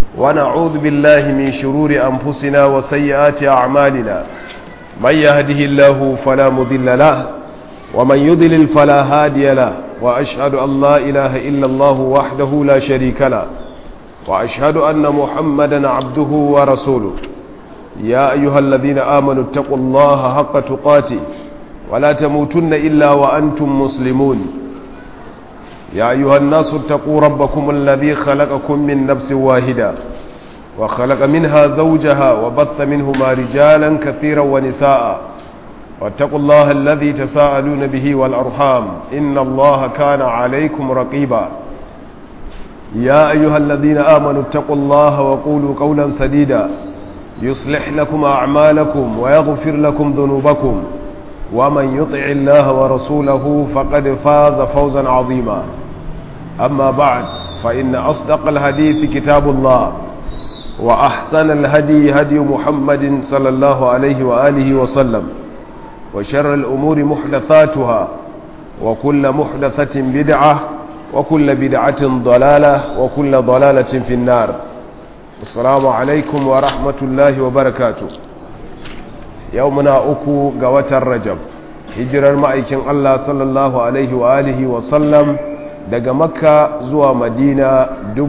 ونعوذ بالله من شرور أنفسنا وسيئات أعمالنا من يهده الله فلا مضل له ومن يضلل فلا هادي له وأشهد أن لا إله إلا الله وحده لا شريك له وأشهد أن محمدا عبده ورسوله يا أيها الذين آمنوا اتقوا الله حق تقاته ولا تموتن إلا وأنتم مسلمون يا أيها الناس اتقوا ربكم الذي خلقكم من نفس واحدة وخلق منها زوجها وبث منهما رجالا كثيرا ونساء واتقوا الله الذي تساءلون به والأرحام إن الله كان عليكم رقيبا يا أيها الذين آمنوا اتقوا الله وقولوا قولا سديدا يصلح لكم أعمالكم ويغفر لكم ذنوبكم ومن يطع الله ورسوله فقد فاز فوزا عظيما أما بعد فإن أصدق الحديث كتاب الله وأحسن الهدي هدي محمد صلى الله عليه وآله وسلم وشر الأمور محدثاتها وكل محدثة بدعة وكل بدعة ضلالة وكل ضلالة في النار السلام عليكم ورحمة الله وبركاته يومنا أكو قوة الرجب hijirar ma'aikin Allah sallallahu Alaihi wa alihi wasallam daga makka zuwa madina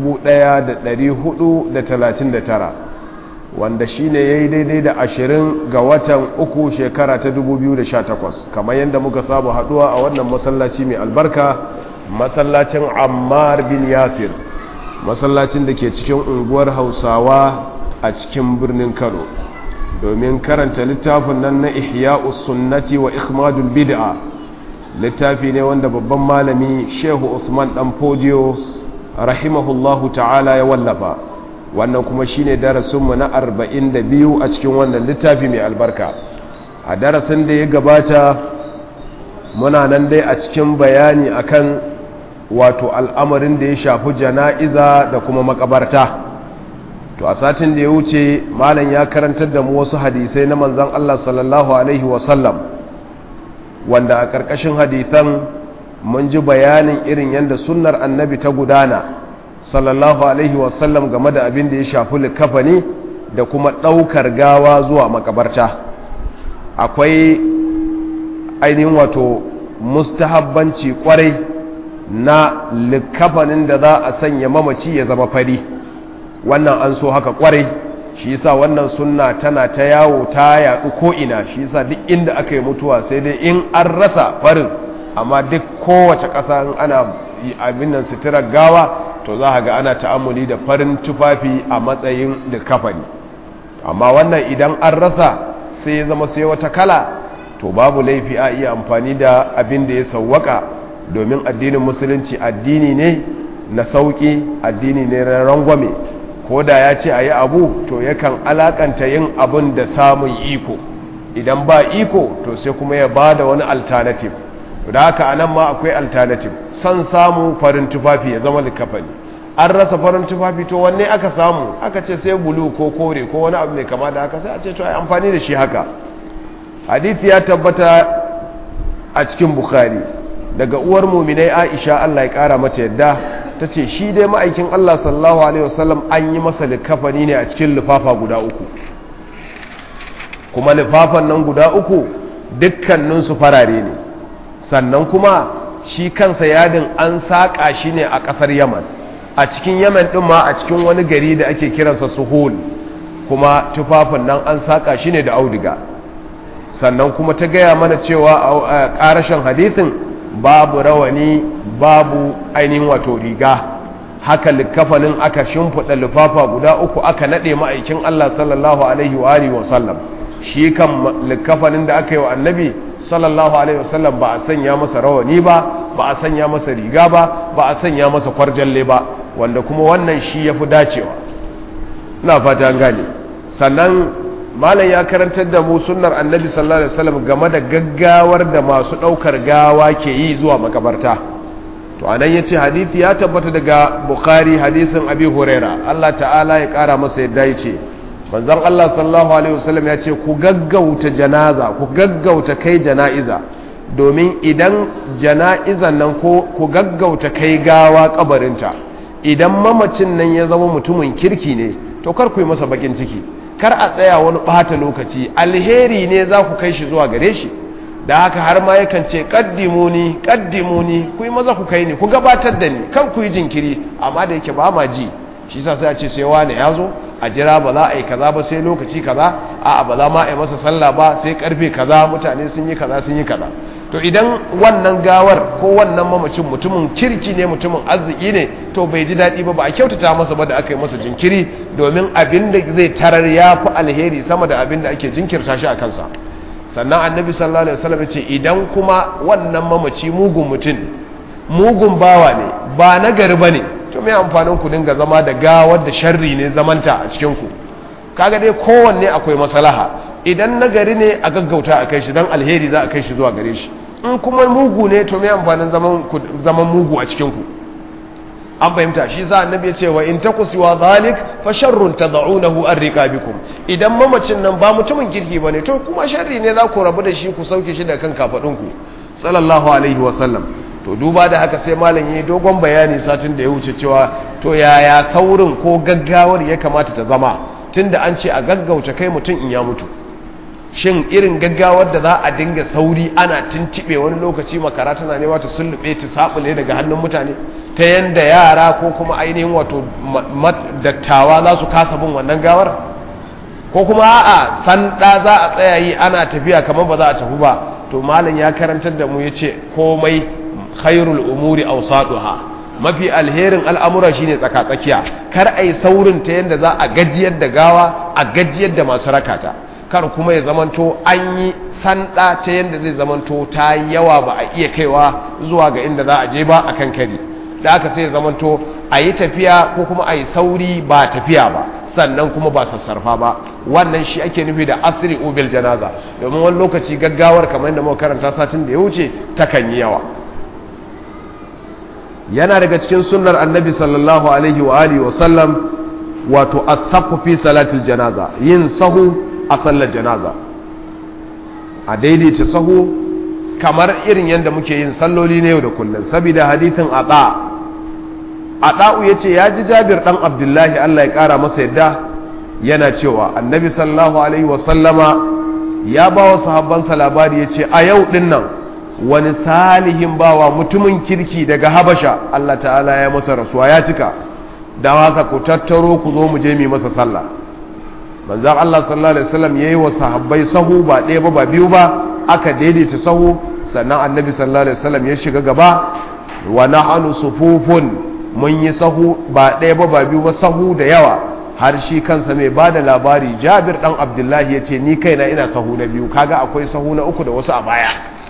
1439 wanda shi ne ya yi daidai da ashirin ga watan uku shekara ta 2018 kamar yadda muka samu haduwa a wannan masallaci mai albarka masallacin ammar bin yasir masallacin da ke cikin unguwar hausawa a cikin birnin kano domin karanta littafin nan na ihya'us sunnati wa ikhmadul bid'a littafi ne wanda babban malami shehu usman dan fodiyo rahimahullahu ta'ala ya wallafa wannan kuma shine darasinmu na 42 a cikin wannan littafi mai albarka a darasin da ya gabata muna nan dai a cikin bayani akan wato al'amarin da ya shafi jana'iza da kuma makabarta to a satin da ya wuce malam ya karantar da mu wasu hadisai na manzan Allah sallallahu alaihi wasallam wanda a ƙarƙashin hadithan mun ji bayanin irin yadda sunnar annabi ta gudana sallallahu alaihi wasallam game da abin da ya shafi likafani da kuma ɗaukar gawa zuwa makabarta akwai ainihin wato mustahabbanci kwarai na likafanin da za a sanya mamaci ya zama fari wannan an so haka kwarai shi yasa wannan sunna tana ta yawo ta yaɗu ko'ina shi yasa duk inda aka yi mutuwa sai dai in an rasa farin amma duk kowace ƙasa in ana abin nan suturar gawa to za ga ana ta'amuli da farin tufafi a matsayin da kafani amma wannan idan an rasa sai ya zama sai wata kala to babu laifi a iya amfani da abin da ya sauwaka domin addinin musulunci addini ne na sauƙi addini ne na rangwame ko da ya ce a yi abu to yakan alakanta yin abin da samun iko idan ba iko to sai kuma ya ba da wani alternative da haka a nan ma akwai alternative son samu farin tufafi ya zama likafani an rasa farin tufafi to wanne aka samu aka ce sai bulu ko kore ko wani abu mai kama da haka sai a ce to ai amfani da shi haka hadithi ya tabbata a cikin bukhari daga uwar muminai aisha allah ya kara mata yadda ta ce shi dai ma'aikin Allah sallallahu Alaihi wasallam an yi masa likafani ne a cikin lifafa guda uku kuma lifafan nan guda uku dukkaninsu farare ne sannan kuma shi kansa yadin an saƙa shi ne a ƙasar yaman a cikin yaman ɗin ma a cikin wani gari da ake kiransa suhul kuma tufafin nan an saƙa shi ne da auduga sannan kuma ta gaya mana cewa a ƙarashin hadisin babu rawani babu ainihin wato riga haka likafanin aka shimfiɗa lifafa guda uku aka naɗe ma'aikin Allah sallallahu alaihi wa alihi wasallam shi kan likafanin da aka yi wa annabi sallallahu alaihi wasallam ba a sanya masa rawani ba ba a sanya masa riga ba ba a sanya masa kwarjalle ba wanda kuma wannan shi ya fi dacewa ina fata an gane sannan malam ya karantar da mu sunnar annabi sallallahu alaihi wasallam game da gaggawar da masu daukar gawa ke yi zuwa makabarta to anan yace hadisi ya tabbata daga bukhari hadisin abi huraira Allah ta'ala ya kara masa yadda yace manzon Allah sallallahu alaihi wasallam yace ku gaggauta janaza ku gaggauta kai janaiza domin idan jana'izan nan ko ku gaggauta kai gawa kabarinta idan mamacin nan ya zama mutumin kirki ne to kar ku yi masa bakin ciki kar a tsaya wani ɓata lokaci alheri ne za ku kai shi zuwa gare shi da haka har ma yakan ce kaddimuni kaddimuni ku yi maza ku kai ni ku gabatar da ni kan ku yi jinkiri amma da yake ba ma ji shi sa sai a ce sai wane ya zo a jira ba za a yi kaza ba sai lokaci kaza a'a ba za ma a yi masa sallah ba sai karfe kaza mutane sun yi kaza sun yi kaza to idan wannan gawar ko wannan mamacin mutumin kirki ne mutumin arziki ne to bai ji daɗi ba ba a kyautata masa ba da aka yi masa jinkiri domin abin da zai tarar ya fi alheri sama da abin da ake jinkirta shi a kansa sannan annabi sallallahu alaihi wasallam ya ce idan kuma wannan mamaci mugun mutum mugun bawa ne ba na gari bane to me amfanin ku dinga zama da gawar da sharri ne zamanta a cikin ku kaga dai kowanne akwai maslaha idan na gari ne a gaggauta a kai shi dan alheri za a kai shi zuwa gare shi in kuma mugu ne to me amfanin zaman zaman mugu a cikin ku an fahimta shi sa annabi ya ce wa in takusi wa zalik fa sharrun tad'unahu an riqabikum idan mamacin nan ba mutumin kirki bane to kuma sharri ne za ku rabu da shi ku sauke shi da kan kafadun ku sallallahu alaihi wa sallam to duba da haka sai malam yayi dogon bayani satin da ya wuce cewa to yaya saurin ko gaggawar ya kamata ta zama tunda an ce a gaggauta kai mutum in ya mutu shin irin gaggawar da za a dinga sauri ana tintibe wani lokaci makara tana nema ta sullube ta sabule daga hannun mutane ta yanda yara ko kuma ainihin wato dattawa za su kasa bin wannan gawar ko kuma a'a sanda za a tsaya yi ana tafiya kamar ba za a tafi ba to malam ya karantar da mu yace komai khairul umuri awsaduha mafi alherin al'amura shine tsaka tsakiya kar ai saurin ta yanda za a gajiyar da gawa a gajiyar da masu rakata kar kuma ya zamanto an yi sanda ta yadda zai zamanto ta yawa ba a iya kaiwa zuwa ga inda za a je ba a kan kari da aka sai ya zamanto a yi tafiya ko kuma a yi sauri ba tafiya ba sannan kuma ba sassarfa ba wannan shi ake nufi da asiri ubil janaza domin wani lokaci gaggawar kamar yadda muka karanta satin da ya wuce takan yi yawa yana daga cikin sunnar annabi sallallahu alaihi wa alihi wa sallam wato as-saffu fi salatil janaza yin sahu a sallar janaza a daidaita sahu kamar irin yadda muke yin salloli na yau da kullum saboda hadithin ata ata'u ya ce ya ji jabir ɗan abdullahi allah ya ƙara masa yadda yana cewa annabi sallallahu alaihi wasallama ya ba wa sahabbansa labari ya ce a yau ɗin nan wani salihin bawa mutumin kirki daga habasha allah ta'ala ya masa rasuwa ya cika da haka ku tattaro ku zo mu je mu masa sallah manzan Allah sallallahu Alaihi wasallam ya yi wa sahabbai sahu ba ɗaya ba ba biyu ba aka daidaita sahu sannan annabi sallallahu Alaihi wasallam ya shiga gaba wa nahanu sufufun mun yi sahu ba ɗaya ba ba biyu ba sahu da yawa har shi kansa mai ba da labari jabir ɗan abdullahi ya ce ni kaina ina sahu na biyu kaga akwai sahu na uku da wasu a baya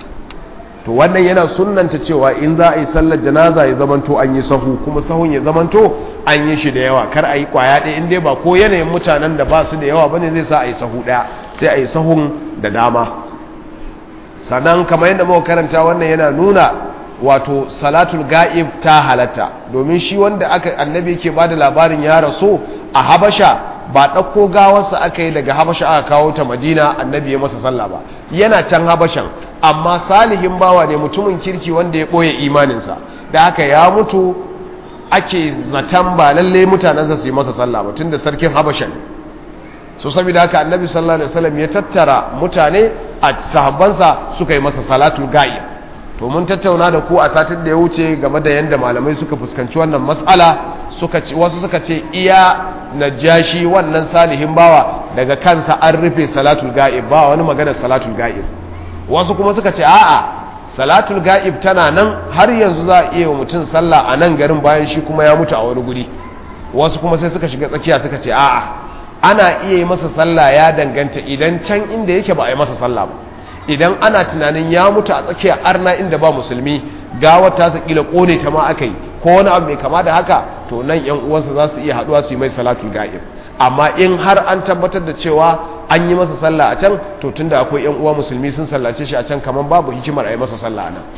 to wannan yana sunnanta cewa in za a yi sallar janaza ya zamanto an yi sahu kuma sahun ya zamanto an yi shi da yawa kar a yi kwaya ɗaya in dai ba ko yanayin mutanen da ba su da yawa bane zai sa a yi sahu ɗaya sai a yi sahun da dama sannan kamar yadda muka karanta wannan yana nuna wato salatul ga'ib ta halatta domin shi wanda aka annabi yake ba da labarin ya rasu a habasha ba ɗauko gawarsa aka yi daga habasha aka kawo ta madina annabi ya masa sallah ba yana can habashan amma salihin bawa ne mutumin kirki wanda ya ɓoye imaninsa da haka ya mutu ake zaton ba lalle mutanensa su yi masa sallah ba tun da sarkin habashan so saboda haka annabi sallallahu alaihi wasallam ya tattara mutane a sahabbansa suka yi masa salatul ga'ib to mun tattauna da ku a satin da ya wuce game da yadda malamai suka fuskanci wannan matsala suka ce wasu suka ce iya najashi wannan salihin bawa daga kansa an rufe salatul ga'ib ba wani magana salatul ga'ib wasu kuma suka ce a'a salatul ga'ib tana nan har yanzu za a iya wa mutum sallah a nan garin bayan shi kuma ya mutu a wani guri wasu kuma sai suka shiga tsakiya suka ce a'a ana iya yi masa sallah ya danganta idan can inda yake ba a yi masa sallah ba idan ana tunanin ya mutu a tsakiya arna inda ba musulmi gawar ta su kila kone ta ma aka yi ko wani abu mai kama da haka to nan yan uwansa za su iya haduwa su yi mai salatul ga'ib amma in har an tabbatar da cewa an yi masa sallah a can to tunda akwai yan uwa musulmi sun sallace shi a can kamar babu hikimar a yi masa sallah a nan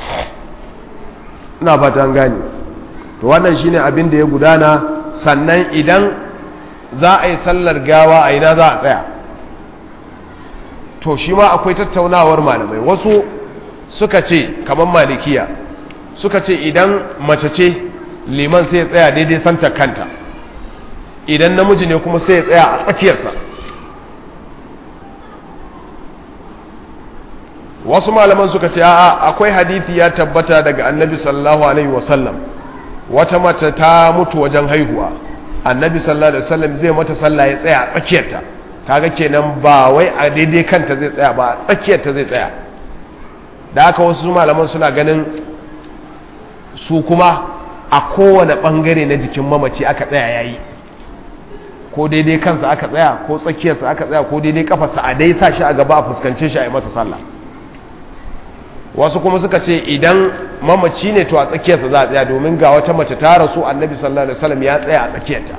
ina fata an gane to wannan shine abin da ya gudana sannan idan za a yi sallar gawa a ina za a tsaya to shi ma akwai tattaunawar malamai wasu suka ce kamar malikiya suka ce idan mace ce liman sai ya tsaya daidai santa kanta idan namiji ne kuma sai ya tsaya a tsakiyarsa wasu malaman suka ce a'a akwai hadithi ya tabbata daga annabi sallallahu alaihi wasallam wata mace ta mutu wajen haihuwa annabi sallallahu alaihi wasallam zai mata sallah ya tsaya a tsakiyarta kaga kenan ba wai a daidai kanta zai tsaya ba a tsakiyarta zai tsaya da haka wasu malaman suna ganin su kuma a kowane bangare na jikin mamaci aka tsaya yayi ko daidai kansa aka tsaya ko tsakiyarsa aka tsaya ko daidai kafarsa a dai sa shi a gaba a fuskance shi a yi masa sallah wasu kuma suka ce idan mamaci ne to a tsakiyarsa za a tsaya domin ga wata mace ta rasu annabi sallallahu alaihi wasallam ya tsaya a tsakiyarta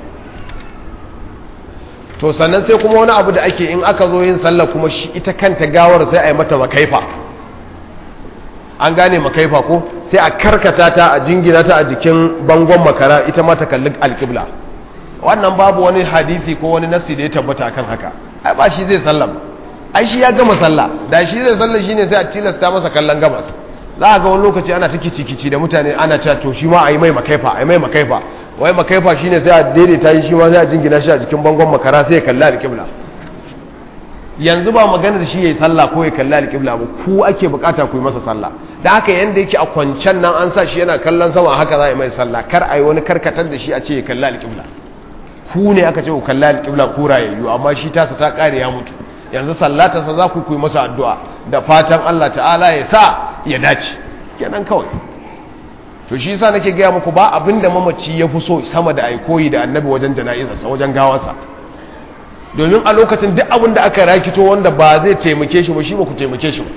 to sannan sai kuma wani abu da ake in aka zo yin sallah kuma shi ita kanta gawar sai a yi mata makaifa an gane makaifa ko sai a karkata ta a jingina ta a jikin bangon makara ita ma ta kalli alƙibla wannan babu wani hadisi ko wani nasi da ya tabbata akan haka ai ba shi zai sallah ai shi ya gama sallah da shi zai sallah shine sai a tilasta masa kallon gabas za a ga wani lokaci ana ta kici da mutane ana cewa to shi ma a yi mai makaifa a yi mai makaifa wai makaifa shine sai a daidaita shi ma sai a jingina shi a jikin bangon makara sai ya kalli alƙibla yanzu ba magana da shi ya yi sallah ko ya kalli alƙibla ba ku ake bukata ku yi masa sallah da haka yanda yake a kwancen nan an sa shi yana kallon sama haka za a yi mai sallah kar a yi wani karkatar da shi a ce ya kalli alƙibla ku ne aka ce ku kalli alƙibla ku rayayyu amma shi tasa ta ƙare ya mutu yanzu sallatarsa za ku yi masa addu'a da fatan Allah ta'ala ya sa ya dace kenan kawai to shi sa nake gaya muku ba abin da mamaci ya fi so sama da aikoyi da annabi wajen jana'izarsa wajen gawarsa domin a lokacin duk abin da aka rakito wanda ba zai taimake shi ba shi ba ku taimake shi ba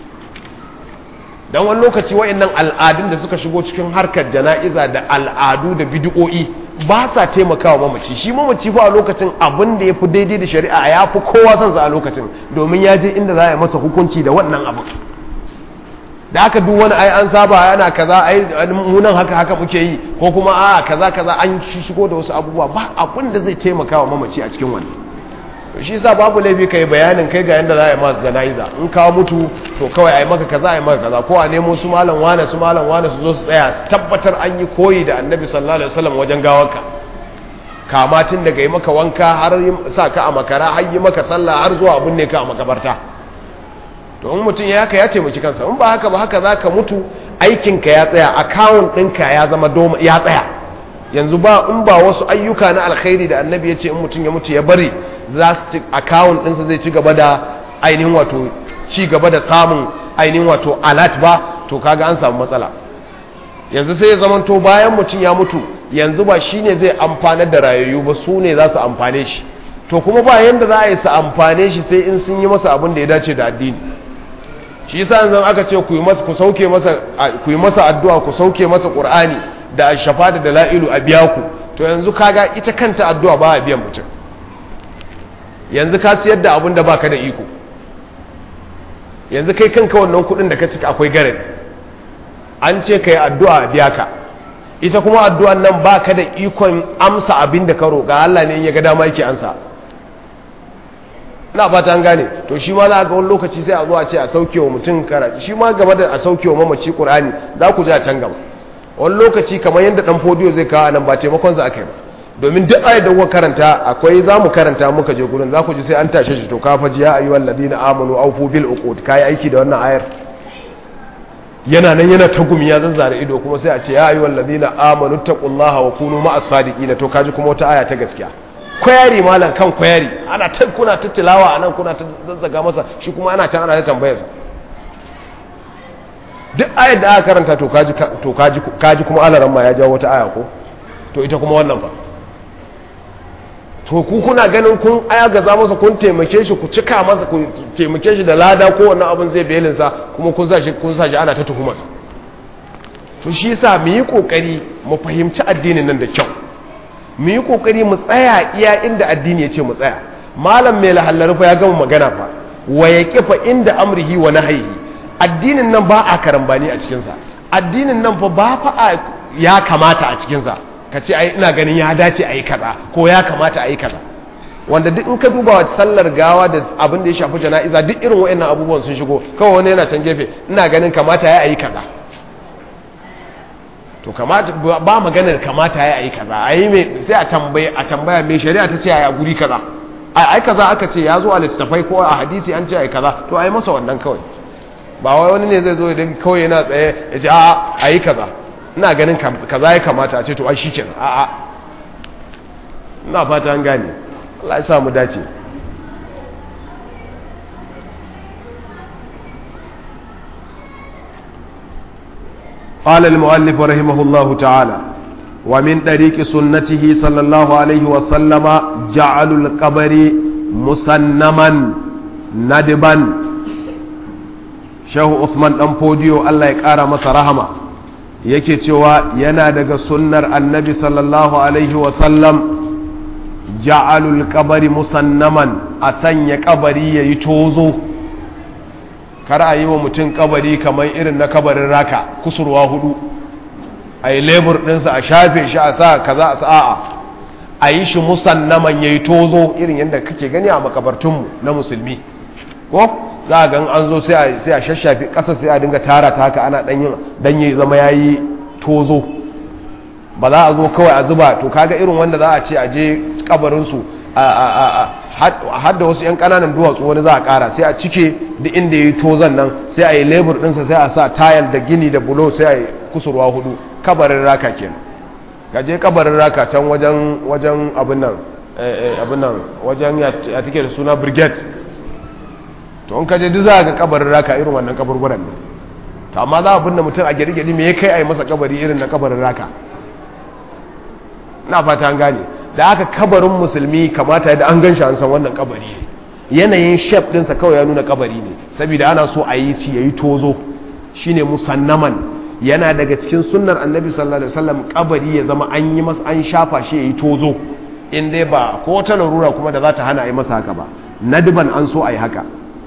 don wani lokaci wa'annan al'adun da suka shigo cikin harkar jana'iza da al'adu da bidi'o'i ba sa taimakawa mamaci shi mamaci fa a lokacin abin da ya fi daidai da shari'a ya fi kowa son sa a lokacin domin ya je inda za a yi masa hukunci da wannan abin da aka duk wani ai an saba yana kaza ai munan haka haka muke yi ko kuma a kaza kaza an shigo da wasu abubuwa ba abin da zai taimakawa mamaci a cikin wannan shi sa babu laifi kai bayanin kai ga yanda za a yi masu jana'iza in kawo mutu to kawai a yi maka kaza a yi maka kaza ko a nemo su malam wane su malam wane su zo su tsaya su tabbatar an yi koyi da annabi sallallahu alaihi wasallam wajen gawarka kama tun daga yi maka wanka har sa ka a makara har yi maka sallah har zuwa abin ne ka a makabarta to in mutum ya haka ya taimaki kansa in ba haka ba haka za ka mutu aikinka ya tsaya akawun ɗinka ya zama doma ya tsaya yanzu ba in ba wasu ayyuka na alkhairi da annabi ya ce in mutum ya mutu ya bari za su ci akawun ɗinsa zai ci gaba da ainihin wato ci gaba da samun ainihin wato alat ba to kaga an samu matsala yanzu sai ya zamanto bayan mutum ya mutu yanzu ba shi ne zai amfanar da rayayyu ba su ne za su amfane shi to kuma ba yanda za a yi su amfane shi sai in sun yi masa abin da ya dace da addini shi yasa yanzu aka ce ku yi masa ku sauke masa ku yi masa addu'a ku sauke masa qur'ani da shafa da dala'ilu a biya ku to yanzu kaga ita kanta addu'a ba a biyan mutum yanzu ka siyar da abin da baka da iko yanzu kai kanka wannan kudin da ka cika akwai garin an ce ka yi addu'a a biya ka ita kuma addu'an nan baka da ikon amsa abin da ka roƙa Allah ne in ya ga dama yake ansa ina fata an gane to shi ma za ga wani lokaci sai a zo a ce a sauke wa mutum karatu shi ma game da a sauke wa mamaci qur'ani za ku ji a can gaba wani lokaci kamar yadda dan fodiyo zai kawo nan ba taimakon za aka yi ba domin duk ayat da kuka karanta akwai za mu karanta muka je gurin za ku ji sai an tashe shi to ka faji ya ayyuhal ladina amanu awfu bil uqud kai aiki da wannan ayar yana nan yana ta gumi ya zazzara ido kuma sai a ce ya ayyuhal ladina amanu taqullaha wa kunu ma'as sadiqina to kaji kuma wata aya ta gaskiya kwayari malam kan kwayari ana ta kuna ta tilawa anan kuna ta zazzaga masa shi kuma ana can ana ta tambayarsa duk ayar da aka karanta to kaji to kaji kaji kuma alaran ma ya jawo wata aya ko to ita kuma wannan ba to ku kuna ganin kun agaza masa kun taimake shi ku cika masa ku taimake shi da lada ko wannan abin zai belin sa kuma kun sa shi kun sa shi ana ta tuhumarsa to shi yasa mu yi kokari mu fahimci addinin nan da kyau mu yi kokari mu tsaya iya inda addini ya ce mu tsaya malam mai lahallar fa ya gama magana fa wa yaqifa inda amrihi wa nahyihi addinin nan ba a karambani a cikin sa addinin nan fa ba fa ya kamata a cikin sa ka ce ai ina ganin ya dace a yi kaza ko ya kamata a yi kaza wanda duk in ka duba wa sallar gawa da abin da ya shafi jana'iza duk irin wa'annan abubuwan sun shigo kawai wani yana can gefe ina ganin kamata ya yi kaza to kamata ba maganar kamata ya yi kaza a yi mai sai a tambaya a tambaya mai shari'a ta ce a guri kaza a ai kaza aka ce ya zo a littattafai ko a hadisi an ce a yi kaza to a yi masa wannan kawai ba wai wani ne zai zo idan kawai yana tsaye ya ce a a yi kaza ina ganin kaza ya kamata a ce to ai shi kenan a a ina fata an gane Allah ya sa mu dace قال المؤلف رحمه الله تعالى ومن طريق سنته صلى الله عليه وسلم جعل القبر مسنما ندبا shehu Usman dan fodiyo Allah ya kara masa rahama yake cewa yana daga sunnar annabi sallallahu alaihi wasallam ja'alul qabari musannaman a sanya kabari yayi tozo kar a yi wa mutum kabari kamar irin na kabarin raka kusurwa hudu a yi lebur ɗinsa a shafe shi a sa kaza a sa'a a yi shi musannaman ya yi tozo irin yadda kake gani a makabartunmu na musulmi ko za a gan an zo sai a shashafi ƙasa sai a dinga tara ta haka ana ɗanyi zama ya yi tozo ba za a zo kawai a zuba to kaga irin wanda za a ce a je kabarinsu har da wasu 'yan ƙananan duwatsu wani za a ƙara sai a cike duk inda ya yi tozon nan sai a yi lebur ɗinsa sai a sa tayal da gini da bulo sai a yi kusurwa hudu kabarin raka kenan gaje kabarin raka can wajen wajen abin nan abin nan wajen ya take da suna brigade to in kaje duk za ga kabarin raka irin wannan kaburburan ne to amma za a binne mutum a gari-gari me ya kai a yi masa kabari irin na kabarin raka na fata an gane da aka kabarin musulmi kamata da an gan shi an san wannan kabari ne yanayin shef ɗinsa kawai ya nuna kabari ne saboda ana so a yi ci ya yi tozo shine musannaman yana daga cikin sunnar annabi sallallahu alaihi wasallam kabari ya zama an yi masa an shafa shi ya yi tozo in dai ba ko wata larura kuma da za ta hana a yi masa haka ba nadban an so a yi haka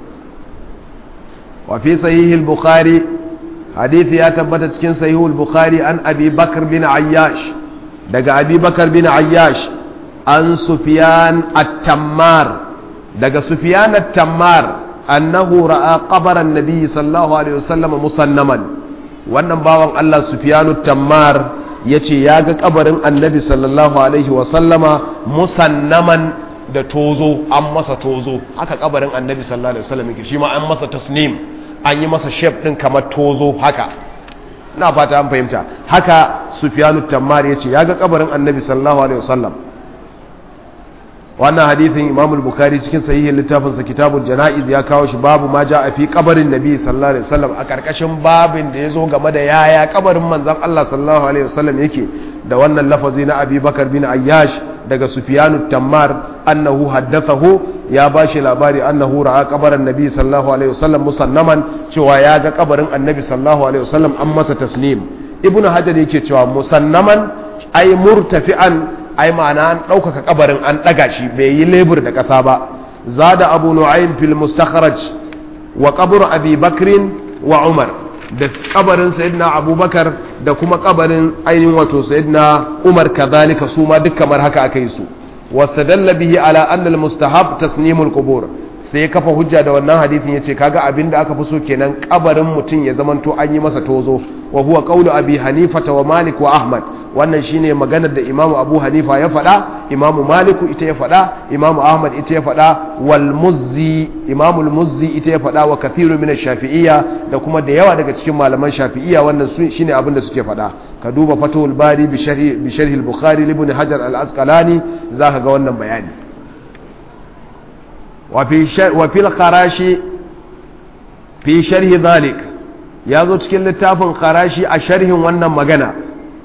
wa fi sahihil bukhari hadithi ya tabbata cikin sahihul bukhari an abi bakr bin ayyash daga abi bakar bin ayyash an sufiyan at-tammar daga sufiyan at-tammar annahu ra'a qabaran nabi sallallahu alaihi wasallam musannaman wannan bawan Allah sufiyan at-tammar yace ya ga kabarin annabi sallallahu alaihi wasallama musannaman da tozo an masa tozo haka kabarin annabi sallallahu alaihi wasallam yake shi ma an masa tasnim an yi masa shape din kamar tozo haka na fata an fahimta haka sufyanu tammar ya ce ya ga kabarin annabi sallallahu alaihi wasallam wannan hadithin imam al-bukhari cikin sahihin littafinsa kitabul janaiz ya kawo shi babu ma ja a fi kabarin nabi sallallahu alaihi wasallam a karkashin babin da ya zo game da yaya kabarin manzon Allah sallallahu alaihi wasallam yake da wannan lafazi na abi bakar bin ayyash daga sufyanu tammar annahu haddathahu ya ba shi labari annahu ra'a kabarin nabi sallallahu alaihi wasallam musannaman cewa ya ga kabarin annabi sallallahu alaihi wasallam an masa tasnim ibnu hajar yake cewa musannaman ai murtafi'an ai ma'ana an ɗaukaka kabarin an ɗaga shi bai yi lebur da ƙasa ba zada abu nu'aym fil mustakhraj wa qabr abi bakrin wa umar da kabarin sayyidina abubakar da kuma kabarin ainihin wato sayyidina umar kadhalika su ma duk kamar haka aka yi su wastadalla bihi ala anna al mustahab tasnimul qubur sai ya kafa hujja da wannan hadithin yace kaga abinda aka fi so kenan kabarin mutum ya zamanto an yi masa tozo wa huwa qawlu abi hanifa wa malik wa ahmad wannan shine maganar da imamu abu hanifa ya faɗa imamu maliku ita ya faɗa imamu ahmad ita ya faɗa wal muzzi imamu muzzi ita ya faɗa wa kathiru min shafi'iyya da kuma da yawa daga cikin malaman shafi'iyya wannan shine abin da suke faɗa ka duba fatul bari bi sharhi bi sharhi al-bukhari ibn hajar al-asqalani zaka ga wannan bayani wa fi wa fil kharashi fi sharhi dhalik ya zo cikin littafin kharashi a sharhin wannan magana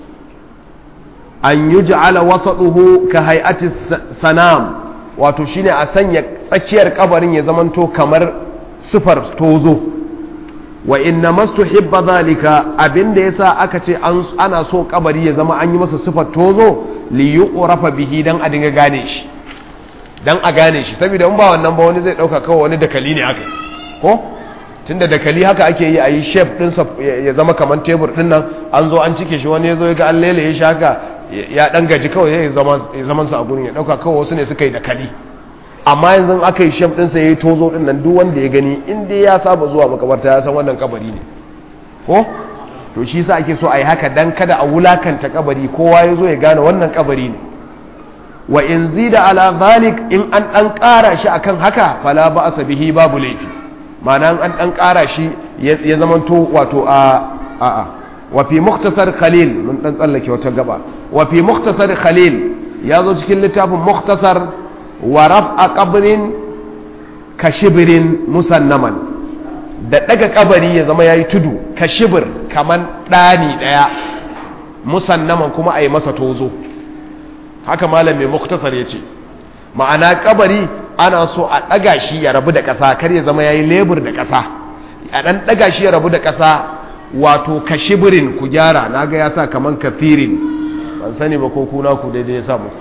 an yi ja'ala wasaɗuhu ka hay'ati sanam wato shine a sanya tsakiyar kabarin ya zamanto kamar sufar tozo wa inna mastu hibba zalika abinda yasa aka ce ana so kabari ya zama an yi masa sufar tozo li yuqrafa bihi dan a dinga gane shi dan a gane shi saboda in ba wannan ba wani zai dauka kawai wani dakali ne aka ko tunda dakali haka ake yi a yi shape ɗinsa ya zama kamar tebur ɗin nan an zo an cike shi wani ya zo ya ga an lele shi haka ya ɗan gaji kawai ya zaman sa a gurin ya ɗauka kawai wasu ne suka yi dakali amma yanzu aka yi shape ɗinsa ya yi tozo ɗin nan duk wanda ya gani in dai ya saba zuwa makabarta ya san wannan kabari ne ko to shi sa ake so a yi haka dan kada a wulakanta kabari kowa ya zo ya gane wannan kabari ne wa in zida ala zalik in an dan ƙara shi akan haka fala ba asa bihi babu laifi ma'ana an dan ƙara shi ya zamanto wato a a'a wa fi muktasar khalil mun dan tsallake wata gaba wa fi muktasar khalil ya zo cikin littafin muktasar wa raf'a qabrin ka shibirin musannaman da daga kabari ya zama yayi tudu ka shibir kaman dani daya musannaman kuma a yi masa tozo haka malam mai muktasar ya ce ma'ana kabari ana so a ɗaga shi ya rabu da ƙasa kar ya zama ya yi lebur da ƙasa a ɗan ɗaga shi ya rabu da ƙasa wato kashibirin ku gyara na ga ya sa kaman kafirin ban sani ba ko kuna ku daidai ya samu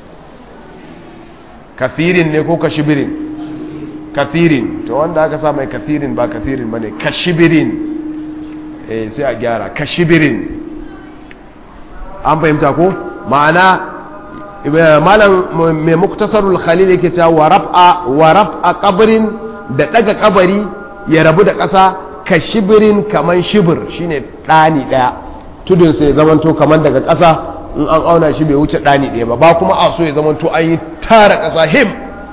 kafirin ne ko kashibirin kafirin to wanda aka sa mai kafirin ba kafirin ba ne kashibirin eh sai a gyara kashibirin an fahimta ko ma'ana malam mai muktasarul khalil yake cewa wa raf'a wa raf'a qabrin da daga kabari ya rabu da ƙasa ka shibirin kaman shibir shine ɗani ɗaya tudun sai zamanto kaman daga ƙasa in an auna shi bai wuce ɗani ɗaya ba ba kuma a so ya zamanto an yi tara ƙasa him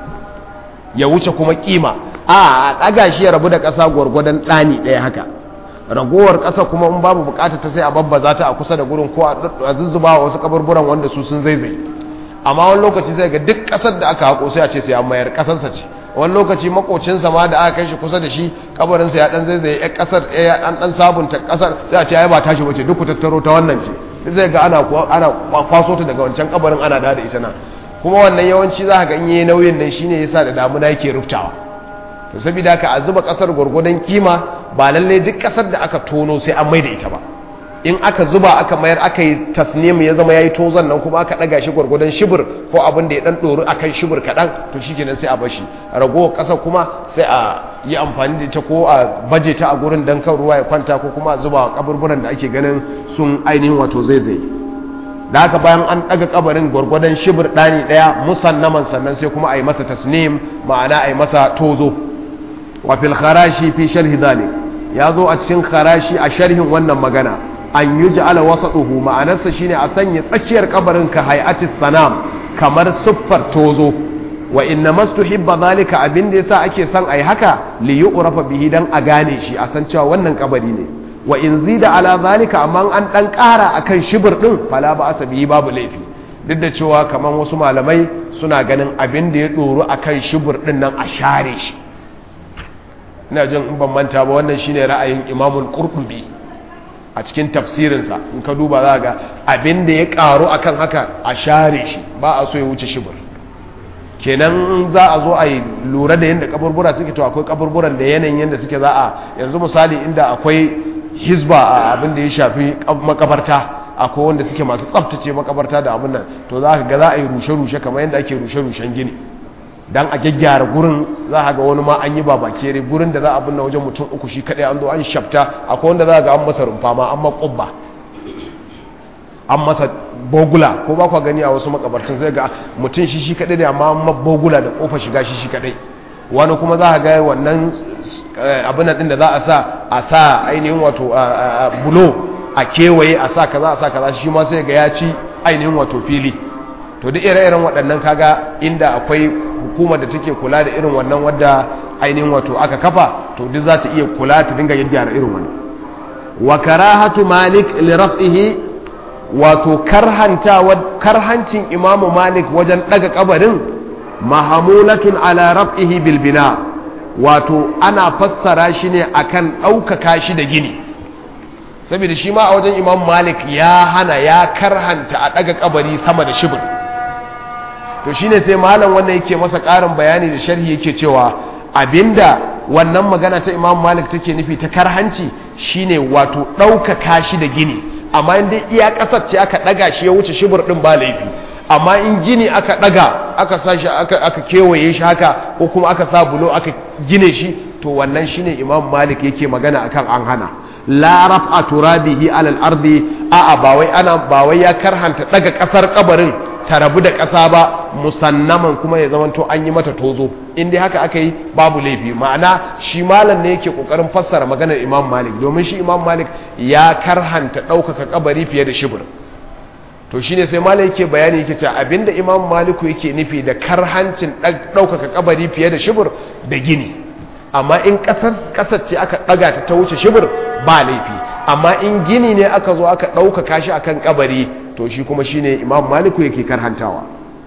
ya wuce kuma kima a ɗaga shi ya rabu da ƙasa gwargwadon ɗani ɗaya haka ragowar ƙasa kuma in babu buƙatar ta sai a babbaza ta a kusa da gurin ko a zuzzuba wasu kaburburan wanda su sun zaizai amma wani lokaci zai ga duk kasar da aka hako sai a ce sai an mayar kasarsa ce wani lokaci makocinsa ma da aka kai shi kusa da shi kabarinsa ya dan zaizaye ya kasar ya dan dan sabunta kasar sai a ce ai ba tashi bace duk ku tattaro ta wannan ce zai ga ana ana kwaso ta daga wancan kabarin ana da da ita nan kuma wannan yawanci za ka ga in yayi nauyin nan shine yasa da damuna yake ruftawa to saboda haka a zuba kasar gurgudan kima ba lalle duk kasar da aka tono sai an maida ita ba in aka zuba aka mayar aka yi tasnim ya zama ya yi tozon nan kuma aka ɗaga shi gwargwadon shibir ko abin da ya ɗan ɗori a kan shibir kaɗan to shi kenan sai a bashi ragowar ƙasa kuma sai a yi amfani da ita ko a baje ta a gurin don kan ruwa ya kwanta ko kuma a zuba kaburburan da ake ganin sun ainihin wato zai zai da haka bayan an ɗaga kabarin gwargwadon shibir ɗani ɗaya musannaman sannan sai kuma a yi masa tasnim ma'ana a yi masa tozo wa fil kharashi fi sharhi dhalik ya zo a cikin kharashi a sharhin wannan magana an yi ja'ala wasaɗuhu ma'anarsa shine a sanya tsakiyar kabarin ka hay'atis sanam kamar siffar tozo wa inna mastuhibba zalika abin da yasa ake son ai haka li yu'rafa bihi dan a gane shi a san cewa wannan kabari ne wa in zida ala zalika amma an dan ƙara akan shibir din fala ba asabi babu laifi duk da cewa kamar wasu malamai suna ganin abin da ya ɗoru akan shibir din nan a share shi ina jin in ban manta ba wannan shine ra'ayin imamul qurtubi a cikin tafsirinsa in ka duba za ga abin da ya karu akan haka a share shi ba a so ya wuce shibir kenan za a zo a yi lura da yadda kaburbura suke to akwai kaburburan da yanayin yadda suke za a yanzu misali inda akwai hizba a abin da ya shafi makabarta akwai wanda suke masu tsaftace makabarta da abin nan to za ka ga za a yi rushe-rushe kamar yadda ake rushe-rushen gini dan a gyaggyara gurin za a ga wani ma an yi babakere gurin da za a binne wajen mutum uku shi kadai an zo an shafta akwai wanda za a ga an masa rumfa ma an makubba an masa bogula ko ba kwa gani a wasu makabartun zai ga mutum shi shi kadai ne amma an bogula da kofa shiga shi shi kadai wani kuma za a ga wannan abin din da za a sa a sa ainihin wato bulo a kewaye a sa kaza a sa kaza shi ma sai ga ya ci ainihin wato fili to duk ire-iren waɗannan kaga inda akwai hukumar da take kula da irin wannan wadda ainihin wato aka kafa to duk za ta iya kula ta dinga gyara irin wannan wa karahatu malik li raf'ihi wato karhanta karhancin imamu malik wajen daga kabarin mahamulatun ala raf'ihi bil bina wato ana fassara shi ne akan ɗaukaka shi da gini saboda shi ma a wajen imam malik ya hana ya karhanta a daga kabari sama da shibir to shine sai malam wannan yake masa ƙarin bayani da sharhi yake cewa abinda wannan magana ta imam malik take nufi ta karhanci shine wato ɗaukaka shi da gini amma in dai iya ƙasar ce aka ɗaga shi ya wuce shibir ɗin ba laifi amma in gini aka ɗaga aka sa shi aka kewaye shi haka ko kuma aka sa bulo aka gine shi to wannan shine imam malik yake magana akan an hana la raf'a turabihi alal ardi a'a ba wai ana ba wai ya karhanta daga kasar kabarin ta rabu da kasa ba musannaman kuma ya zamanto an yi mata tozo in dai haka aka yi babu laifi ma'ana shi malam ne yake kokarin fassara maganar imam malik domin shi imam malik ya karhanta ɗaukaka kabari fiye da shibir to shine sai malam yake bayani yake cewa abinda imam maliku yake nufi da karhancin ɗaukaka kabari fiye da shibir da gini amma in ƙasar ce aka ɗaga ta ta wuce shibir ba laifi amma in gini ne aka zo aka ɗaukaka shi akan kabari to shi kuma shine imam maliku yake karhantawa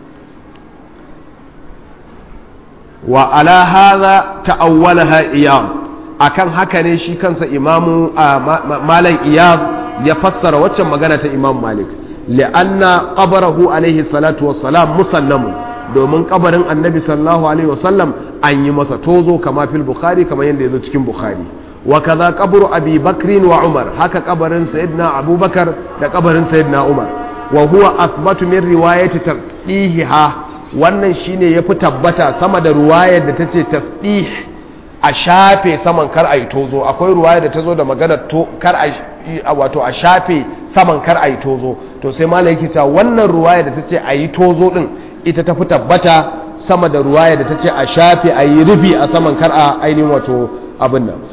wa ala hadha ta'awwalaha iyad akan haka ne shi kansa imamu malam iyad ya fassara waccan magana ta imam malik li'anna qabrahu alaihi salatu wassalam musallamun domin kabarin annabi sallallahu alaihi wasallam an yi masa tozo kama fil bukhari kamar yadda yazo cikin bukhari wa kaza qabru abi bakrin wa umar haka kabarin sayyidina abubakar da kabarin sayyidina umar wa huwa athbatu min riwayati tasdihiha wannan shine yafi tabbata sama da ruwayar da tace tasdih a shafe saman kar ayi tozo akwai ruwaya da tazo da magana to kar a wato a shafe saman kar ayi tozo to sai malai yake cewa wannan ruwaya da tace ayi tozo din ita tafi tabbata sama da ruwaya da tace a shafe ayi rufi a saman kar a ainihin wato abin nan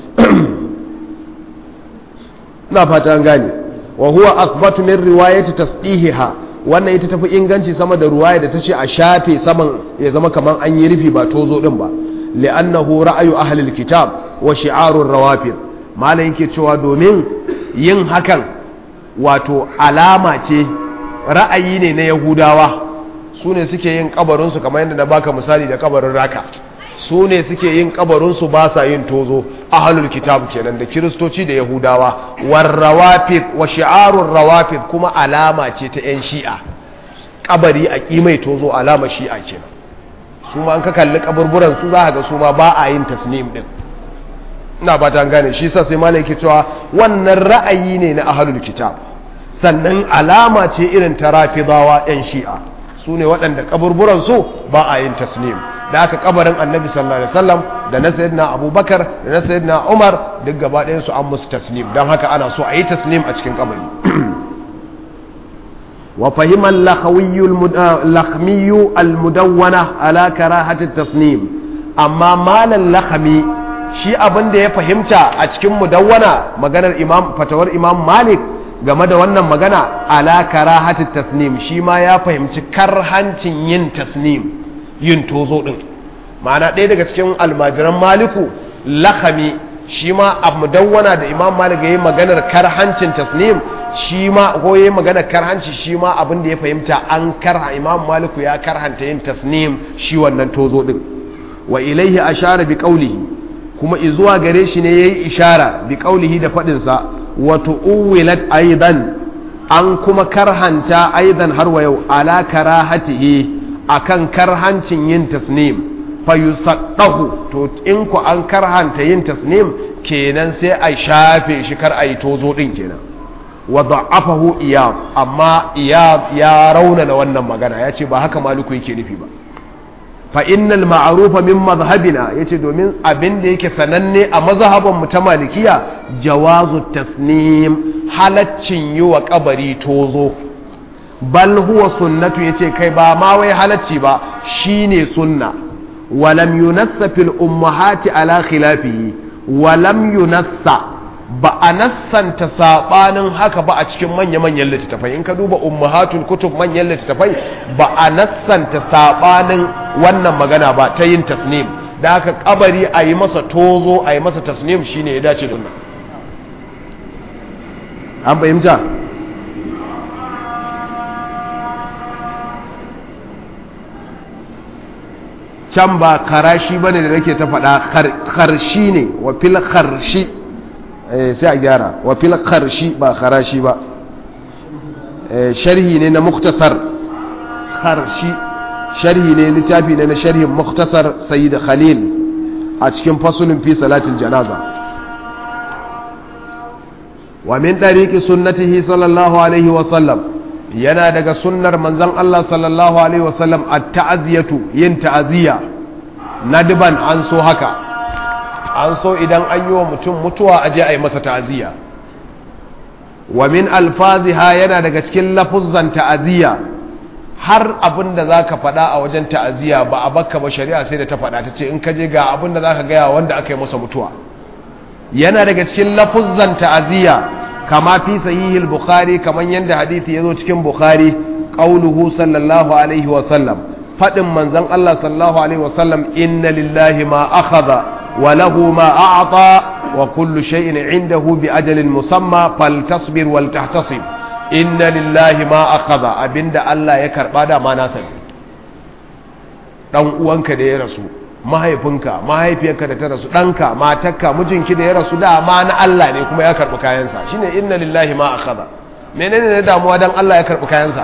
na fata an gane wa huwa athbatu min riwayati tasdihiha wannan ita tafi inganci sama da ruwaya da tace a shafe saman ya zama kaman an yi rufi ba tozo din ba li'annahu ra'ayu ahli alkitab wa shi'arur rawafid malam yake cewa domin yin hakan wato alama ce ra'ayi ne na yahudawa su ne suke yin kabarinsu kamar yadda na baka misali da kabarin raka su ne suke yin kabarinsu ba sa yin tozo ahalul kitab kenan da kiristoci da yahudawa warrawafid wa shi'arun rawafid kuma alama ce ta 'yan shi'a kabari a kimai tozo alama shi'a kenan su ma an ka kalli kaburburan su za ga su ma ba a yin tasnim din ina ba ta gane shi sa sai malai ke cewa wannan ra'ayi ne na ahalul kitab sannan alama ce irin ta rafidawa 'yan shi'a su ne waɗanda kaburburan su ba a yin tasnim da aka kabarin annabi sallallahu alaihi wasallam da na sayyidina abubakar da na sayyidina umar duk gaba ɗayan su an musu tasnim don haka ana so a yi tasnim a cikin kabari wa fahimar lakhmiyu almudawwana ala karahati tasnim amma malan lakhmi shi abin da ya fahimta a cikin mudawwana maganar imam fatawar imam malik game da wannan magana ala karahati tasnim shi ma ya fahimci karhancin yin tasnim yin tozo din ma'ana ɗaya daga cikin almajiran maliku lakami shi ma a mudawwana da imam malik ya yi maganar karhancin tasnim shi ma ko ya yi maganar karhanci shi ma abin da ya fahimta an karha imam maliku ya karhanta yin tasnim shi wannan tozo din wa ilaihi ashara bi qawlihi kuma izuwa gare shi ne yayi ishara bi qawlihi da fadin sa wa tuwilat aidan an kuma karhanta aidan har wa yau ala karahatihi akan karhancin yin tasnim fa yusaddahu to in ku an karhanta yin tasnim kenan sai a shafe shi kar a yi tozo din kenan wa da'afahu iyad amma iyad ya raunana wannan magana ya ce ba haka maliku yake nufi ba fa innal ma'rufa min madhhabina yace domin abin da yake sananne a mazhaban mu ta malikiya jawazu tasnim halaccin yi wa kabari tozo bal huwa sunnatu yace kai ba ma wai halacci ba shine sunna walam yunassa fil ummahati ala khilafihi walam yunassa ba a nassanta sabanin haka ba a cikin manya-manyan littattafai in ka duba ummahatul kutub manyan littattafai ba a nassanta sabanin wannan magana ba ta yin tasnim da haka kabari a yi masa tozo a yi masa tasnim shine ya dace da wannan an fahimta can ba karashi ba ne da nake ta faɗa karshi ne wa fil karshi sai a gyara wa fil karshi ba karashi ba sharhi ne na muktasar karshi sharhi ne littafi ne na sharhin muktasar sayyid khalil a cikin fasulun fi salatin janaza wa min ɗariƙi sunnatihi sallallahu alaihi wasallam yana daga sunnar manzan Allah sallallahu Alaihi wasallam a ta'aziyatu yin ta'aziyya nadiban an so haka an so idan an yi wa mutum mutuwa a je a yi masa ta'aziyya wa min alfaziha yana daga cikin lafuzzan ta'aziyya har abin da za ka faɗa a wajen ta'aziyya ba a bakka ba shari'a sai da ta faɗa ta ce in ka je ga abin da za ka gaya wanda aka yi masa mutuwa yana daga cikin lafuzzan ta'aziyya kama fi sahihil bukhari kaman yanda hadisi yazo cikin bukhari qauluhu sallallahu alaihi wa sallam fadin manzon Allah sallallahu alaihi wa sallam inna lillahi ma akhadha wa lahu ma a'ta wa kullu shay'in 'indahu bi ajalin musamma faltasbir wal tahtasib inna lillahi ma akhadha abinda Allah ya karba da ma nasa dan uwanka da ya rasu mahaifinka mahaifiyarka da ta rasu ɗanka matarka mijinki da ya rasu dama na Allah ne kuma ya karɓi kayansa shine inna lillahi ma akhadha menene ne damuwa dan Allah ya karɓi kayansa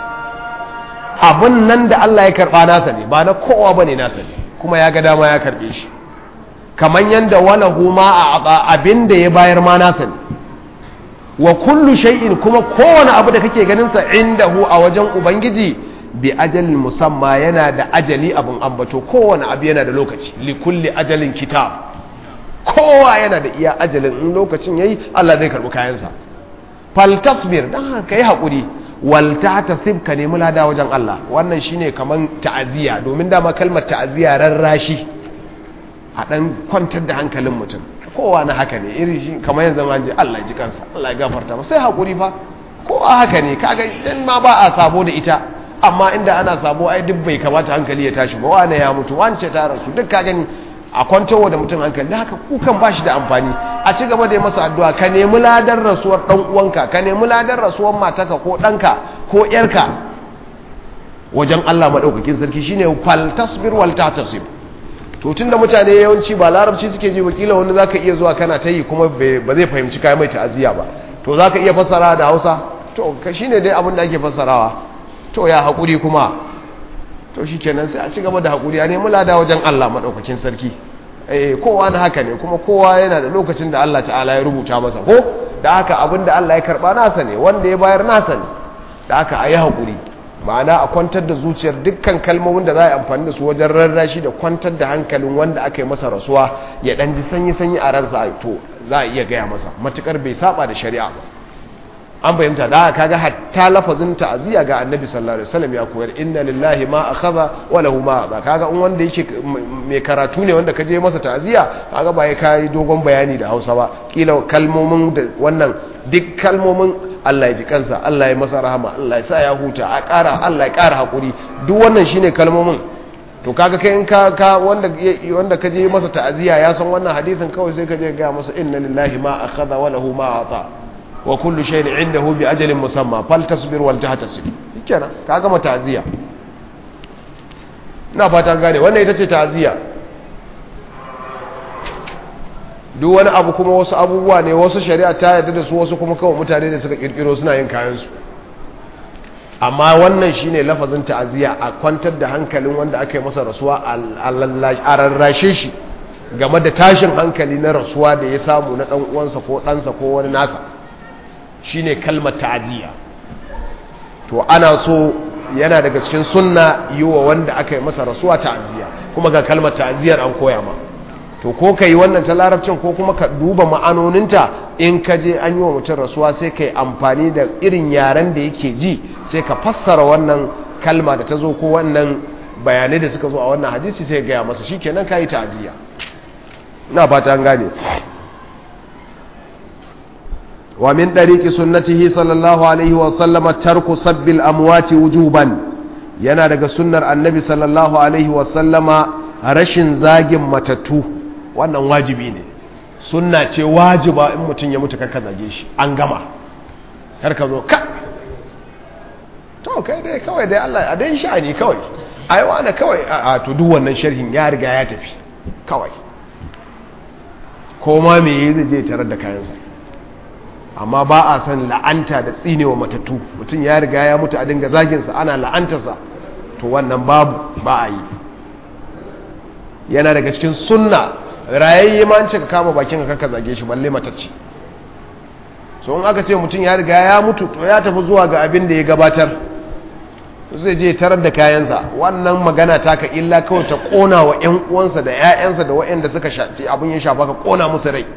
abun nan da Allah ya karɓa nasa ne ba na kowa bane nasa ne kuma ya ga dama ya karɓe shi kaman yanda wala huma a abin da ya bayar ma nasa ne wa kullu shay'in kuma kowane abu da kake ganin sa indahu a wajen ubangiji bi ajalin musamma yana da ajali abin ambato kowane abu yana da lokaci likulli ajalin kitab kowa yana da iya ajalin in lokacin yayi Allah zai karbi kayansa fal tasbir dan haka yi hakuri wal tahtasib ka nemi lada wajen Allah wannan shine kaman ta'aziya domin dama kalmar ta'aziya rarrashi a dan kwantar da hankalin mutum kowa na haka ne irin shi kamar yanzu ma je Allah ji kansa Allah ya gafarta masa sai hakuri fa kowa haka ne kaga dan ma ba a sabo da ita amma inda ana sabo ai duk bai kamata hankali ya tashi ba wane ya mutu wance ta rasu duk ka gani a kwantarwa da mutum hankali da haka kukan ba shi da amfani a ci gaba da yi masa addu'a ka nemi ladar rasuwar dan uwanka ka nemi ladar rasuwar mataka ko ɗanka ko ƴarka wajen Allah madaukakin sarki shine fal tasbir wal tahtasib to tunda mutane yawanci ba larabci suke ji wakila wanda zaka iya zuwa kana ta yi kuma ba zai fahimci kai mai ta'aziya ba to zaka iya fassara da Hausa to ka shine dai abin da ake fassarawa to ya haƙuri kuma to shi kenan sai a ci gaba da haƙuri a nemi lada wajen Allah maɗaukakin sarki eh kowa na haka ne kuma kowa yana da lokacin da Allah ta'ala ya rubuta masa ko da haka abin da Allah ya karɓa nasa ne wanda ya bayar nasa ne da haka a yi haƙuri ma'ana a kwantar da zuciyar dukkan kalmomin da za a yi amfani da su wajen rarrashi da kwantar da hankalin wanda aka yi masa rasuwa ya ɗan ji sanyi-sanyi a ransa to za a iya gaya masa matuƙar bai saba da shari'a ba an fahimta da kaga hatta lafazin ta'aziyya ga annabi sallallahu alaihi wasallam ya koyar inna lillahi ma akhadha wa lahu ma ba kaga in wanda yake mai karatu ne wanda kaje masa ta'aziyya kaga ba ya kai dogon bayani da Hausa ba kila kalmomin da wannan duk kalmomin Allah ya ji kansa Allah ya masa rahama Allah ya sa ya huta a ƙara Allah ya ƙara hakuri duk wannan shine kalmomin to kaga kai in ka ka wanda wanda kaje masa ta'aziyya ya san wannan hadisin kawai sai kaje ga masa inna lillahi ma akhadha wa lahu ma ata wa kullu shay'in indahu bi ajalin musamma faltasbir wal tahtasib kenan ka gama ta'ziya ina fata gane wannan ita ce ta'ziya duk wani abu kuma wasu abubuwa ne wasu shari'a ta yarda da su wasu kuma kawai mutane da suka kirkiro suna yin kayan su amma wannan shine lafazin ta'ziya a kwantar da hankalin wanda aka yi masa rasuwa a rarrashe shi game da tashin hankali na rasuwa da ya samu na dan uwansa ko ɗansa ko wani nasa shine kalmar ta'aziyya to ana so yana daga cikin sunna yi wa wanda aka yi masa rasuwa ta'aziyya kuma ga kalmar ta'aziyyar an koya ma to ko ka yi wannan ta larabcin ko kuma ka duba ma'anoninta in ka je an yi wa mutum rasuwa sai ka yi amfani da irin yaren da yake ji sai ka fassara wannan kalma da ta zo ko wannan bayanai da suka zo a wannan hadisi sai gaya masa shi kenan ka yi ta'aziyya ina fata an gane ومن طريق سنته صلى الله عليه وسلم ترك سب الأموات وجوبا yana daga sunnar annabi sallallahu alaihi wasallama rashin zagin matattu wannan wajibi ne sunna ce wajiba in mutum ya mutu karka zage shi an gama karka zo ka to kai dai kawai dai Allah a dai sha'ani kawai ai wani kawai a to duk wannan sharhin ya riga ya tafi kawai ko ma me yi zai je tarar da kayansa amma ba a san la'anta da tsinewa matattu mutum ya riga ya mutu a dinga zaginsa ana la'antarsa to wannan babu ba a yi yana daga cikin sunna rayayye ma an ce ka kama bakin ka kaka zage shi balle matacce so in aka ce mutum ya riga ya mutu to ya tafi zuwa ga abin da ya gabatar zai je tarar da kayansa wannan magana taka illa kawai ta kona wa 'yan uwansa da 'ya'yansa da waɗanda suka shafi abin ya shafa ka kona musu rai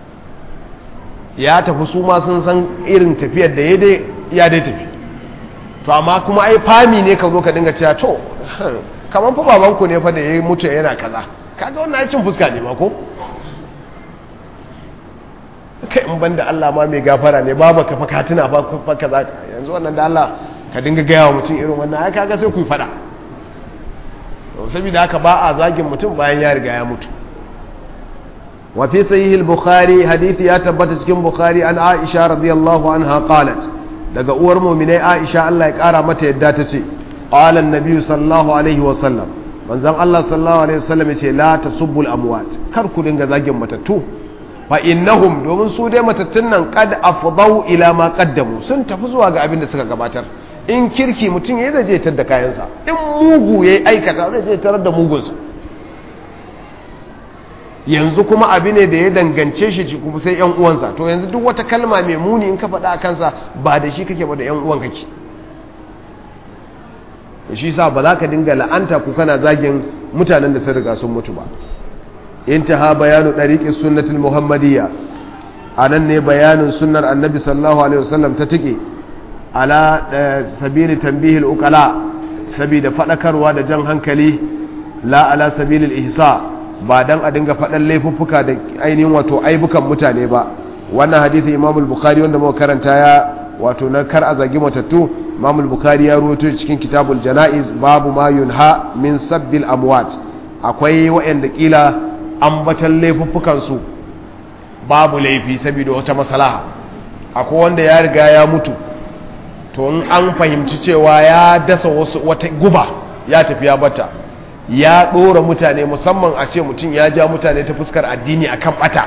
ya tafi su ma sun san irin tafiyar da ya dai tafi to amma kuma ai fami ne ka zo ka dinga cewa to kamar fa babanku ne fa da ya mutu yana kaza kaga wannan cin fuska ne ma ko kai in banda Allah ma mai gafara ne babu ka fa tuna fa fa kaza yanzu wannan da Allah ka dinga gaya wa mutum irin wannan ai kaga sai ku fada to saboda haka ba a zagin mutum bayan ya riga ya mutu wa fi sahih al-bukhari hadisi ya tabbata cikin bukhari an aisha radiyallahu anha qalat daga uwar mu'minai aisha Allah ya kara mata yadda ta ce qala an-nabi sallallahu alaihi wa sallam manzon Allah sallallahu alaihi wa sallam yace la tasubbul amwat kar ku dinga zagin matattu fa innahum domin su dai matattun nan qad afdau ila ma qaddamu sun tafi zuwa ga abin da suka gabatar in kirki mutum ya zai je tar da kayansa in mugu ya aikata zai je tarar da mugunsa yanzu kuma abu ne da ya dangance shi kuma sai yan uwansa to yanzu duk wata kalma mai muni in ka faɗa a kansa ba da shi kake ba da yan uwan kake shi sa ba za ka dinga la'anta ku kana zagin mutanen da sun riga sun mutu ba intaha bayanu ɗariƙin sunnatul muhammadiyya a nan ne bayanin sunnar annabi sallallahu alaihi wasallam ta tike ala sabili tambihil ukala saboda faɗakarwa da jan hankali la ala sabilil ihsa ba dan a dinga faɗan laifuffuka da ainihin wato aibukan mutane ba wannan hadithi imamul bukhari wanda muka karanta ya wato na kar a zagi matattu imamul bukhari ya ruwato cikin kitabul janaiz babu ma yunha min sabbil amwat akwai waɗanda kila ambatan laifuffukan su babu laifi saboda wata maslaha akwai wanda ya riga ya mutu to in an fahimci cewa ya dasa wasu wata guba ya tafi ya bata ya ɗora mutane musamman a ce mutum ya ja mutane ta fuskar addini akan bata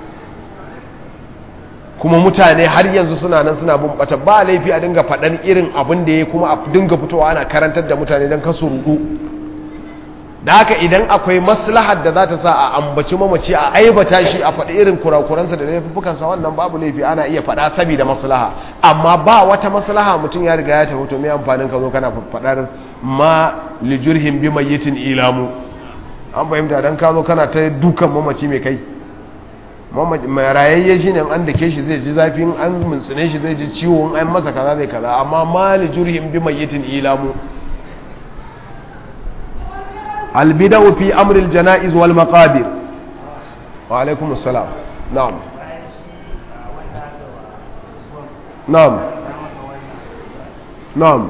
kuma mutane har yanzu suna nan suna bin bata ba laifi a dinga faɗan irin abin da ya kuma a dinga fitowa ana karantar da mutane don kasu rudu da haka idan akwai maslahar da za ta sa a ambaci mamaci a aibata shi a faɗi irin kurakuransa da laifukansa wannan babu laifi ana iya faɗa saboda maslaha amma ba wata maslaha mutum ya riga ya tafi to mai amfanin ka zo kana faɗar ma lijurhin bi mayyitin ilamu an fahimta dan ka zo kana ta dukan mamaci mai kai mai rayayye shi ne an dake shi zai ji zafi an mintsine shi zai ji ciwo an masa kaza zai kaza amma ma lijurhin bi mayyitin ilamu البدع في أمر الجنائز والمقابر وعليكم السلام نعم نعم نعم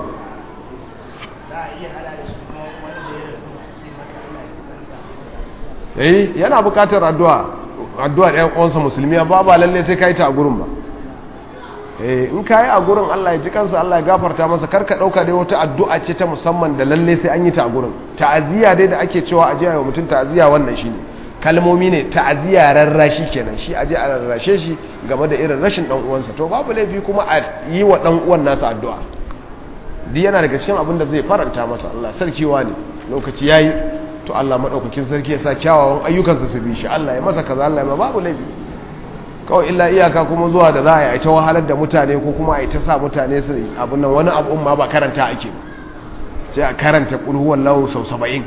eh yana bukatar addu'a addu'a ɗan uwansa musulmi ba ba lalle sai kai ta a gurin ba eh in kai a gurin Allah ya ji kansa Allah ya gafarta masa karka dauka dai wata addu'a ce ta musamman da lalle sai an yi ta a gurin ta'aziyya dai da ake cewa aje wa mutum ta'aziyya wannan shine kalmomi ne ta'aziyya rarrashi kenan shi aje a rarrashe shi game da irin rashin dan uwansa to babu laifi kuma a yi wa dan uwan nasa addu'a duk yana daga cikin abin da zai faranta masa Allah sarkiwa ne lokaci yayi to Allah madaukakin sarki ya sa kyawawan ayyukansa su bi shi Allah ya masa kaza Allah ya babu laifi kawai illa iyaka kuma zuwa da za a yi ta wahalar da mutane ko kuma a yi ta sa mutane su abin nan wani abu ma ba karanta ake ba sai a karanta ƙulhuwan lawo sau saba'in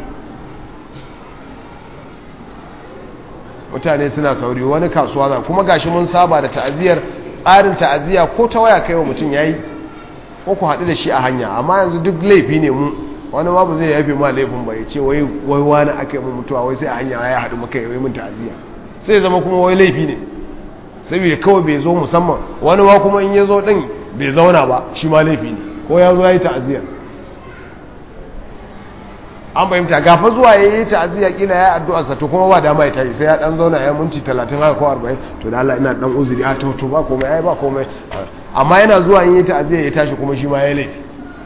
mutane suna sauri wani kasuwa za kuma gashi mun saba da ta'aziyar tsarin ta'aziyya ko ta waya kai wa mutum ya yi ko ku haɗu da shi a hanya amma yanzu duk laifi ne mu wani ma ba zai yafe ma laifin ba ya ce wai wani aka yi mutuwa wai sai a hanya ya haɗu maka yi mun ta'aziyya sai zama kuma wai laifi ne saboda kawai bai zo musamman wani ma kuma in ya zo ɗin bai zauna ba shi ma laifi ne ko ya zo ya yi ta'aziyar an fahimta gafa zuwa ya yi ta'aziyya kila ya addu'a sa to kuma ba dama ya tashi sai ya dan zauna ya minti 30 haka ko 40 to da Allah ina dan uzuri a to to ba komai ai ba komai amma yana zuwa in yi ta'aziyya ya tashi kuma shi ma ya laifi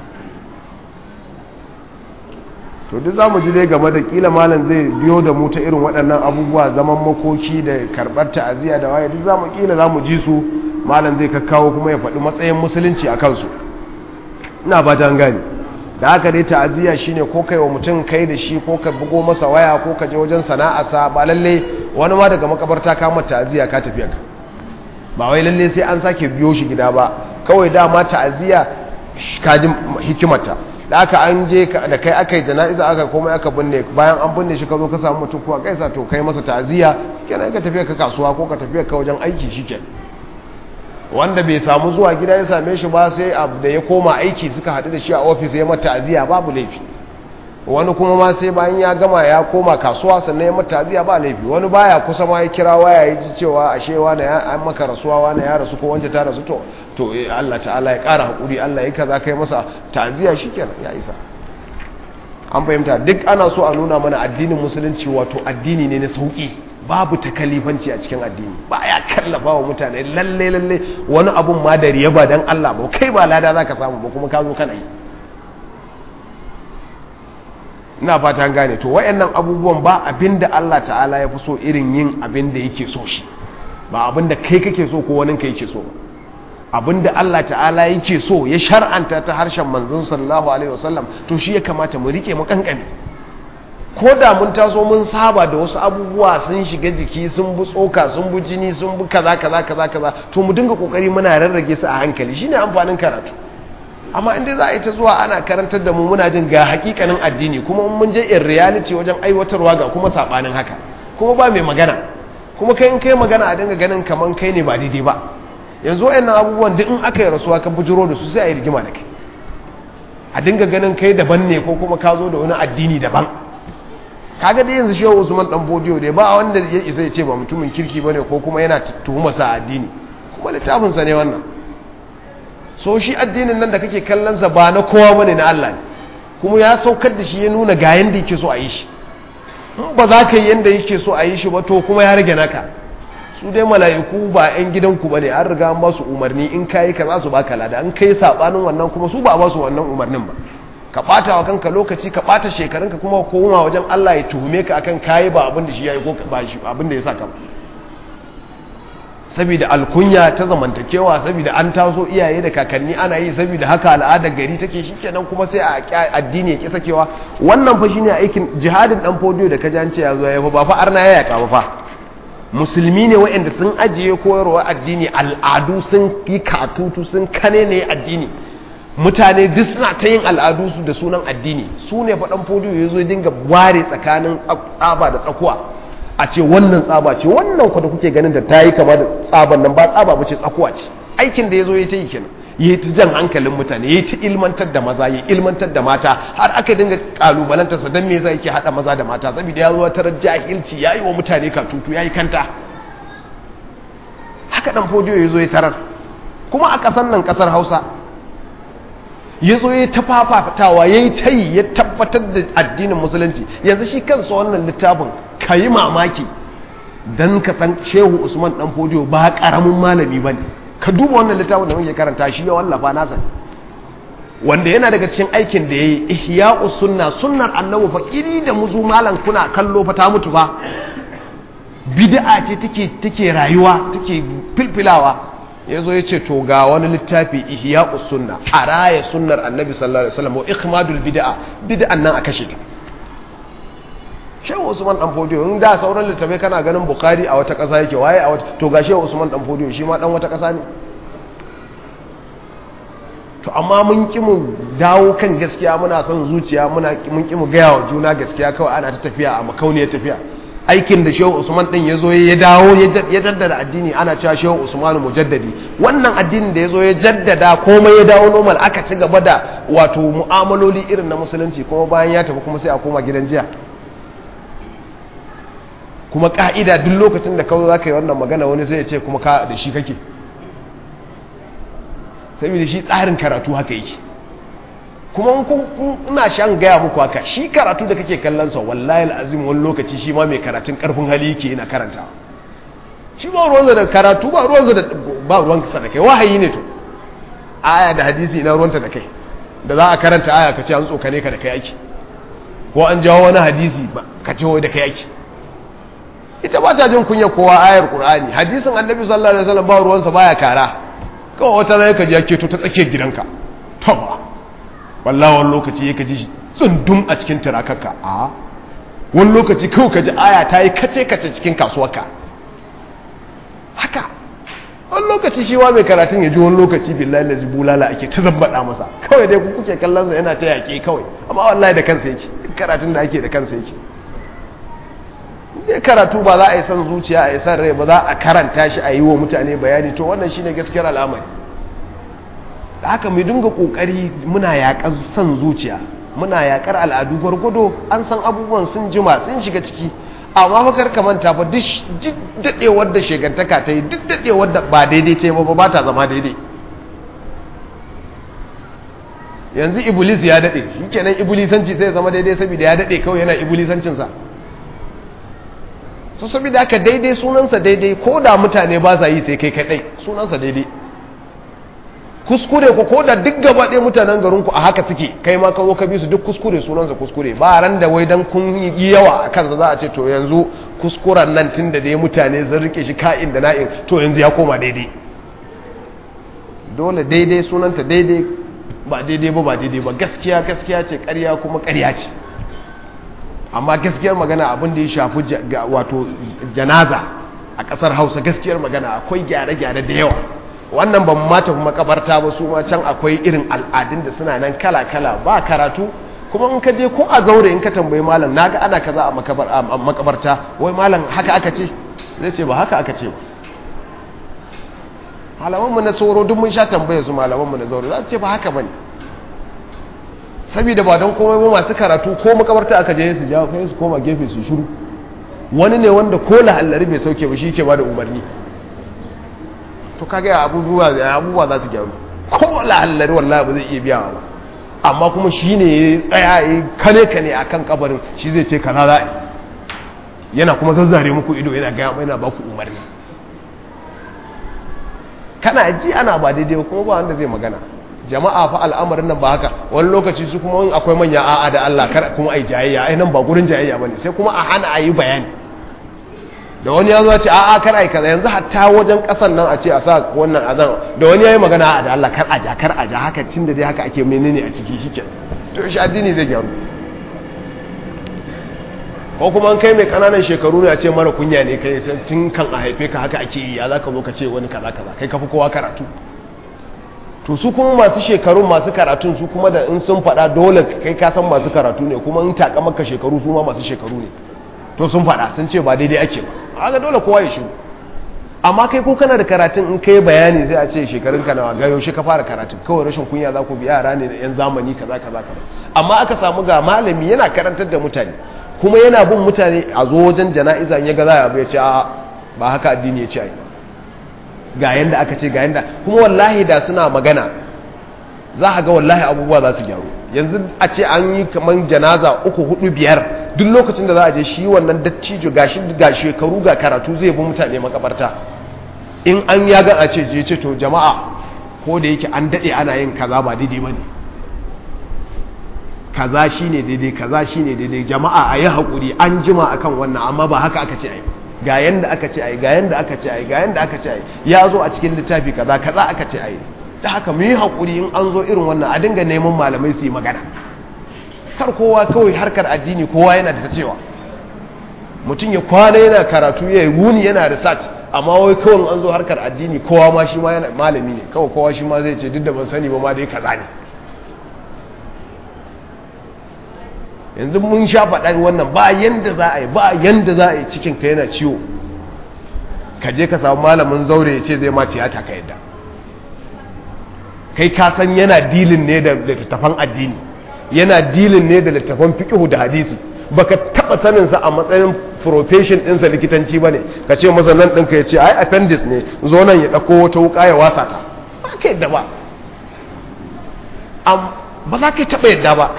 to duk za mu ji dai game da kila malam zai biyo da mu ta irin waɗannan abubuwa zaman makoki da karɓar ta'aziyya da waye duk za mu kila za mu ji su malam zai kakkawo kuma ya faɗi matsayin musulunci a kansu ina ba ta gani da haka dai ta'aziyya shine ko kai wa mutum kai da shi ko ka bugo masa waya ko ka je wajen sana'arsa ba lalle wani ma daga makabarta ka mata ta'aziyya ka tafi ka ba wai lalle sai an sake biyo shi gida ba kawai dama ta'aziyya ka ji hikimarta da aka an je da kai aka yi jana'iza aka komai aka binne bayan an binne shi ka zo ka samu mutum kuwa kaisa to kai masa ta'aziyya kenan ka tafiya ka kasuwa ko ka tafiya ka wajen aiki shike wanda bai samu zuwa gida ya same shi ba sai da ya koma aiki suka haɗu da shi a ofis ya mata aziya babu laifi wani kuma ma sai bayan ya gama ya koma kasuwa sannan ya mata aziya ba laifi wani baya kusa ma ya kira waya ya ji cewa ashe wani ya an maka rasuwa wani ya rasu ko wance ta rasu to to Allah ta'ala ya ƙara haƙuri Allah ya kaza kai masa ta'aziya shikenan ya isa an fahimta duk ana so a nuna mana addinin musulunci wato addini ne na sauki babu takalifanci a cikin addini ba ya kallafa wa mutane lalle lalle wani abun ma da riya ba dan Allah ba kai ba lada zaka samu ba kuma ka zo kana yi ina fata gane to wayannan abubuwan ba abinda Allah ta'ala ya fi so irin yin abinda yake so shi ba abinda kai kake so ko wani kai yake so abinda Allah ta'ala yake so ya shar'anta ta harshen manzon sallallahu alaihi wasallam to shi ya kamata mu rike mu kankane ko da mun taso mun saba da wasu abubuwa sun shiga jiki sun bu tsoka sun bu jini sun bu kaza kaza kaza kaza to mu dinga kokari muna rarrage su a hankali shine amfanin karatu amma inda za a yi ta zuwa ana karantar da mu muna jin ga hakikanin addini kuma mun je in reality wajen aiwatarwa ga kuma sabanin haka kuma ba mai magana kuma kai in kai magana a dinga ganin kaman kai ne ba daidai ba yanzu wayannan abubuwan duk in aka yi rasuwa ka bujiro da su sai a yi rigima da kai a dinga ganin kai daban ne ko kuma ka zo da wani addini daban kaga dai yanzu shehu usman dan bodiyo dai ba wanda ya isa ya ce ba mutumin kirki bane ko kuma yana tuhuma sa addini kuma littafin sa ne wannan so shi addinin nan da kake kallon sa ba na kowa bane na Allah ne kuma ya saukar da shi ya nuna ga yanda yake so a yi shi in ba za ka yi yanda yake so a yi shi ba to kuma ya rage naka su dai mala'iku ba 'yan gidanku ba ne an riga an ba su umarni in kayi ka za su baka lada an kai sabanin wannan kuma su ba a ba su wannan umarnin ba ka ɓata wa kanka lokaci ka ɓata shekarunka kuma koma wajen Allah ya tuhume ka akan kayi ba abin da shi ya yi ko ba shi abin da ya sa ka ba saboda alkunya ta zamantakewa saboda an taso iyaye da kakanni ana yi saboda haka al'adar gari take shikenan kuma sai a addini ya ki sakewa wannan fa shine aikin jihadin dan fodiyo da kaji an ce ya zo ya fa ba fa arna ya yaka ba fa musulmi ne waɗanda sun ajiye koyarwa addini al'adu sun yi katutu sun kane ne addini mutane duk suna ta yin al'adu su da sunan addini su ne faɗan fodiyo ya zo dinga ware tsakanin tsaba da tsakuwa a ce wannan tsaba ce wannan kwa da kuke ganin da ta yi kama da tsaban nan ba tsaba ba ce tsakuwa ce aikin da ya zo ya ta yi kenan ya yi ta jan hankalin mutane ya yi ta ilmantar da maza ya ilmantar da mata har aka dinga kalubalantarsa don me zai ke haɗa maza da mata saboda ya zo tarar jahilci ya yi wa mutane katutu ya yi kanta haka ɗan fodiyo ya zo ya tarar kuma a ƙasar nan ƙasar hausa ya zo ya tafafatawa ya yi ta yi ya tabbatar da addinin musulunci yanzu shi kansa wannan littafin ka yi mamaki don ka san shehu usman ɗan fodiyo ba ƙaramin malami ba ne ka duba wannan littafin da muke karanta shi ya wallafa nasa wanda yana daga cikin aikin da ya yi ihya'u sunna sunnar annabi fa iri da muzu malam kuna kallo fa ta mutu fa bid'a ce take take rayuwa take filfilawa yazo yace to ga wani littafi ihya'u sunna a raya sunnar annabi sallallahu alaihi wasallam wa ikhmadul bid'a bid'an nan a kashe ta shehu usman dan fodiyo in da sauran littafai kana ganin bukhari a wata kasa yake waye a wata to ga shehu usman dan fodiyo shi ma dan wata kasa ne to amma mun ki mu dawo kan gaskiya muna son zuciya muna mun ki mu gaya wa juna gaskiya kawai ana ta tafiya a makauniyar tafiya aikin da shehu usman din ya zo ya dawo ya jaddada addini ana cewa shehu usman mujaddadi wannan addinin da ya zo ya jaddada komai ya dawo normal aka ci gaba da wato mu'amaloli irin na musulunci kuma bayan ya tafi kuma sai a koma gidan jiya kuma ka'ida duk lokacin da kawai za ka yi wannan magana wani sai ya ce kuma ka da shi kake saboda shi tsarin karatu haka yake kuma ina shan gaya muku haka shi karatu da kake kallon sa wallahi al'azim wani lokaci shi ma mai karatun karfin hali yake yana karanta shi ba ruwansa da karatu ba ruwansa da ba ruwansa da kai wahayi ne to aya da hadisi ina ruwanta da kai da za a karanta aya ka ce an tsokane ka da kai ake ko an jawo wani hadisi ka ce wai da kai ake ita ba ta jin kunya kowa ayar qur'ani hadisin annabi sallallahu alaihi wasallam ba ruwansa baya kara kawai wata rai ka ji ake to ta tsakiyar gidanka to ba wallahi wani lokaci ya kaji tsundum a cikin tirakarka a wani lokaci kawai ka ji aya ta yi kace kace cikin kasuwarka haka wani lokaci shi wa mai karatun ya ji wani lokaci billahi lazi bulala ake ta zabbada masa kawai dai kuke kallon sa yana ta yaƙe kawai amma wallahi da kansa yake karatun da ake da kansa yake ne karatu ba za a yi son zuciya a yi son rai ba za a karanta shi a yi wa mutane bayani to wannan shine gaskiyar al'amari da haka mai dinga kokari muna yaƙar son zuciya muna yaƙar al'adu gwargwado an san abubuwan sun jima sun shiga ciki amma fakar ka manta fa duk daɗewar da shegantaka ta yi duk daɗewar da ba daidai ce ba ba ta zama daidai yanzu iblis ya daɗe shi kenan iblisanci sai zama daidai saboda ya daɗe kawai yana iblisancinsa to saboda haka daidai sunansa daidai ko da mutane ba sa yi sai kai kaɗai sunansa daidai kuskure ku ko da duk gaba ɗaya mutanen garinku a haka suke kai ma ka zo ka bi su duk kuskure sunansa kuskure ba ran da wai dan kun yi yawa a kansa za a ce to yanzu kuskuren nan tun da dai mutane sun rike shi ka'in da na'in to yanzu ya koma daidai dole daidai sunanta daidai ba daidai ba ba daidai ba gaskiya gaskiya ce ƙarya kuma ƙarya ce amma gaskiyar magana abin da ya shafi wato janaza a ƙasar hausa gaskiyar magana akwai gyare-gyare da yawa wannan ban mata makabarta ba su ma can akwai irin al'adun da suna nan kala-kala ba karatu kuma in ka je ko a zaure in ka tambayi malam naga ana kaza a makabarta wai malam haka aka ce zai ce ba haka aka ce ba malamanmu na tsoro duk mun sha tambaye su malamanmu na zaure za su ce ba haka bane saboda ba don komai ba masu karatu ko makabarta aka je su jawo kai su koma gefe su shiru wani ne wanda ko lahallari bai sauke ba shi ke ba da umarni to kaga abubuwa abubuwa za su gyaru ko lahallari wallahi ba zai iya biyawa ba amma kuma shi ne ya tsaya ya kane kane a kan kabarin shi zai ce kaza za yana kuma zazzare muku ido yana gaya yana ba ku umarni kana ji ana ba daidai kuma ba wanda zai magana jama'a fa al'amarin nan ba haka wani lokaci su kuma akwai manya a'a da Allah kar kuma ai jayayya ai nan ba gurin jayayya bane sai kuma a hana ayi bayani da wani ya zo ce a'a kar ai kaza yanzu hatta wajen kasan nan a ce a sa wannan azan da wani yayi magana a'a da Allah kar a ja kar a ja haka cin da dai haka ake menene a ciki shike to shi addini zai gyaru ko kuma an kai mai kananan shekaru ne a ce mara kunya ne kai tun kan a haife ka haka ake yi ya zaka zo ka ce wani kaza kaza kai kafi kowa karatu to su kuma masu shekarun masu karatun su kuma da in sun faɗa dole kai ka san masu karatu ne kuma in taka maka shekaru su ma masu shekaru ne to sun faɗa sun ce ba daidai ake ba haka dole kowa ya shiru amma kai ko kana da karatun in kai bayani sai a ce shekarun ka nawa ga yaushe ka fara karatun kawai rashin kunya za ku bi yara ne da yan zamani kaza kaza kaza amma aka samu ga malami yana karantar da mutane kuma yana bin mutane a zo wajen jana'iza in ya ga za a ya ce a ba haka addini ya ce ai ga yanda aka ce ga yanda kuma wallahi da suna magana za a ga wallahi abubuwa za su gyaru yanzu a ce an yi kamar janaza uku hudu biyar duk lokacin da za a je shi wannan dattijo ga shekaru ga karatu zai bi mutane makabarta in an ya ga a ce je ce to jama'a ko da yake an daɗe ana yin kaza ba daidai ba ne kaza shi ne daidai kaza shi ne daidai jama'a a yi haƙuri an jima akan wannan amma ba haka aka ce a yi ga yanda aka ce a yi ga yanda aka ce a yi ga yanda aka ce a yi ya zo a cikin littafi kaza kaza aka ce a yi da haka mu yi haƙuri in an zo irin wannan a dinga neman malamai su yi magana kar kowa kawai harkar addini kowa yana da ta cewa mutum ya kwana yana karatu ya wuni yana research amma wai kawai an zo harkar addini kowa ma shi ma yana malami ne kawai kowa shi ma zai ce duk da ban sani ba ma dai kaza ne yanzu mun sha faɗa wannan ba yanda za a yi ba yanda za a yi cikin ka yana ciwo ka je ka samu malamin zaure ya ce zai ma tiyata ka yadda kai ka san yana dilin ne da littattafan addini yana dilin ne da littattafan fiqh da hadisi baka taba sanin sa a matsayin profession ɗinsa likitanci bane ka ce masa nan ɗinka ya ce ai appendix ne zo nan ya ɗauko wata wuka ya wasa ta ba ka yadda ba ba za ka taɓa yadda ba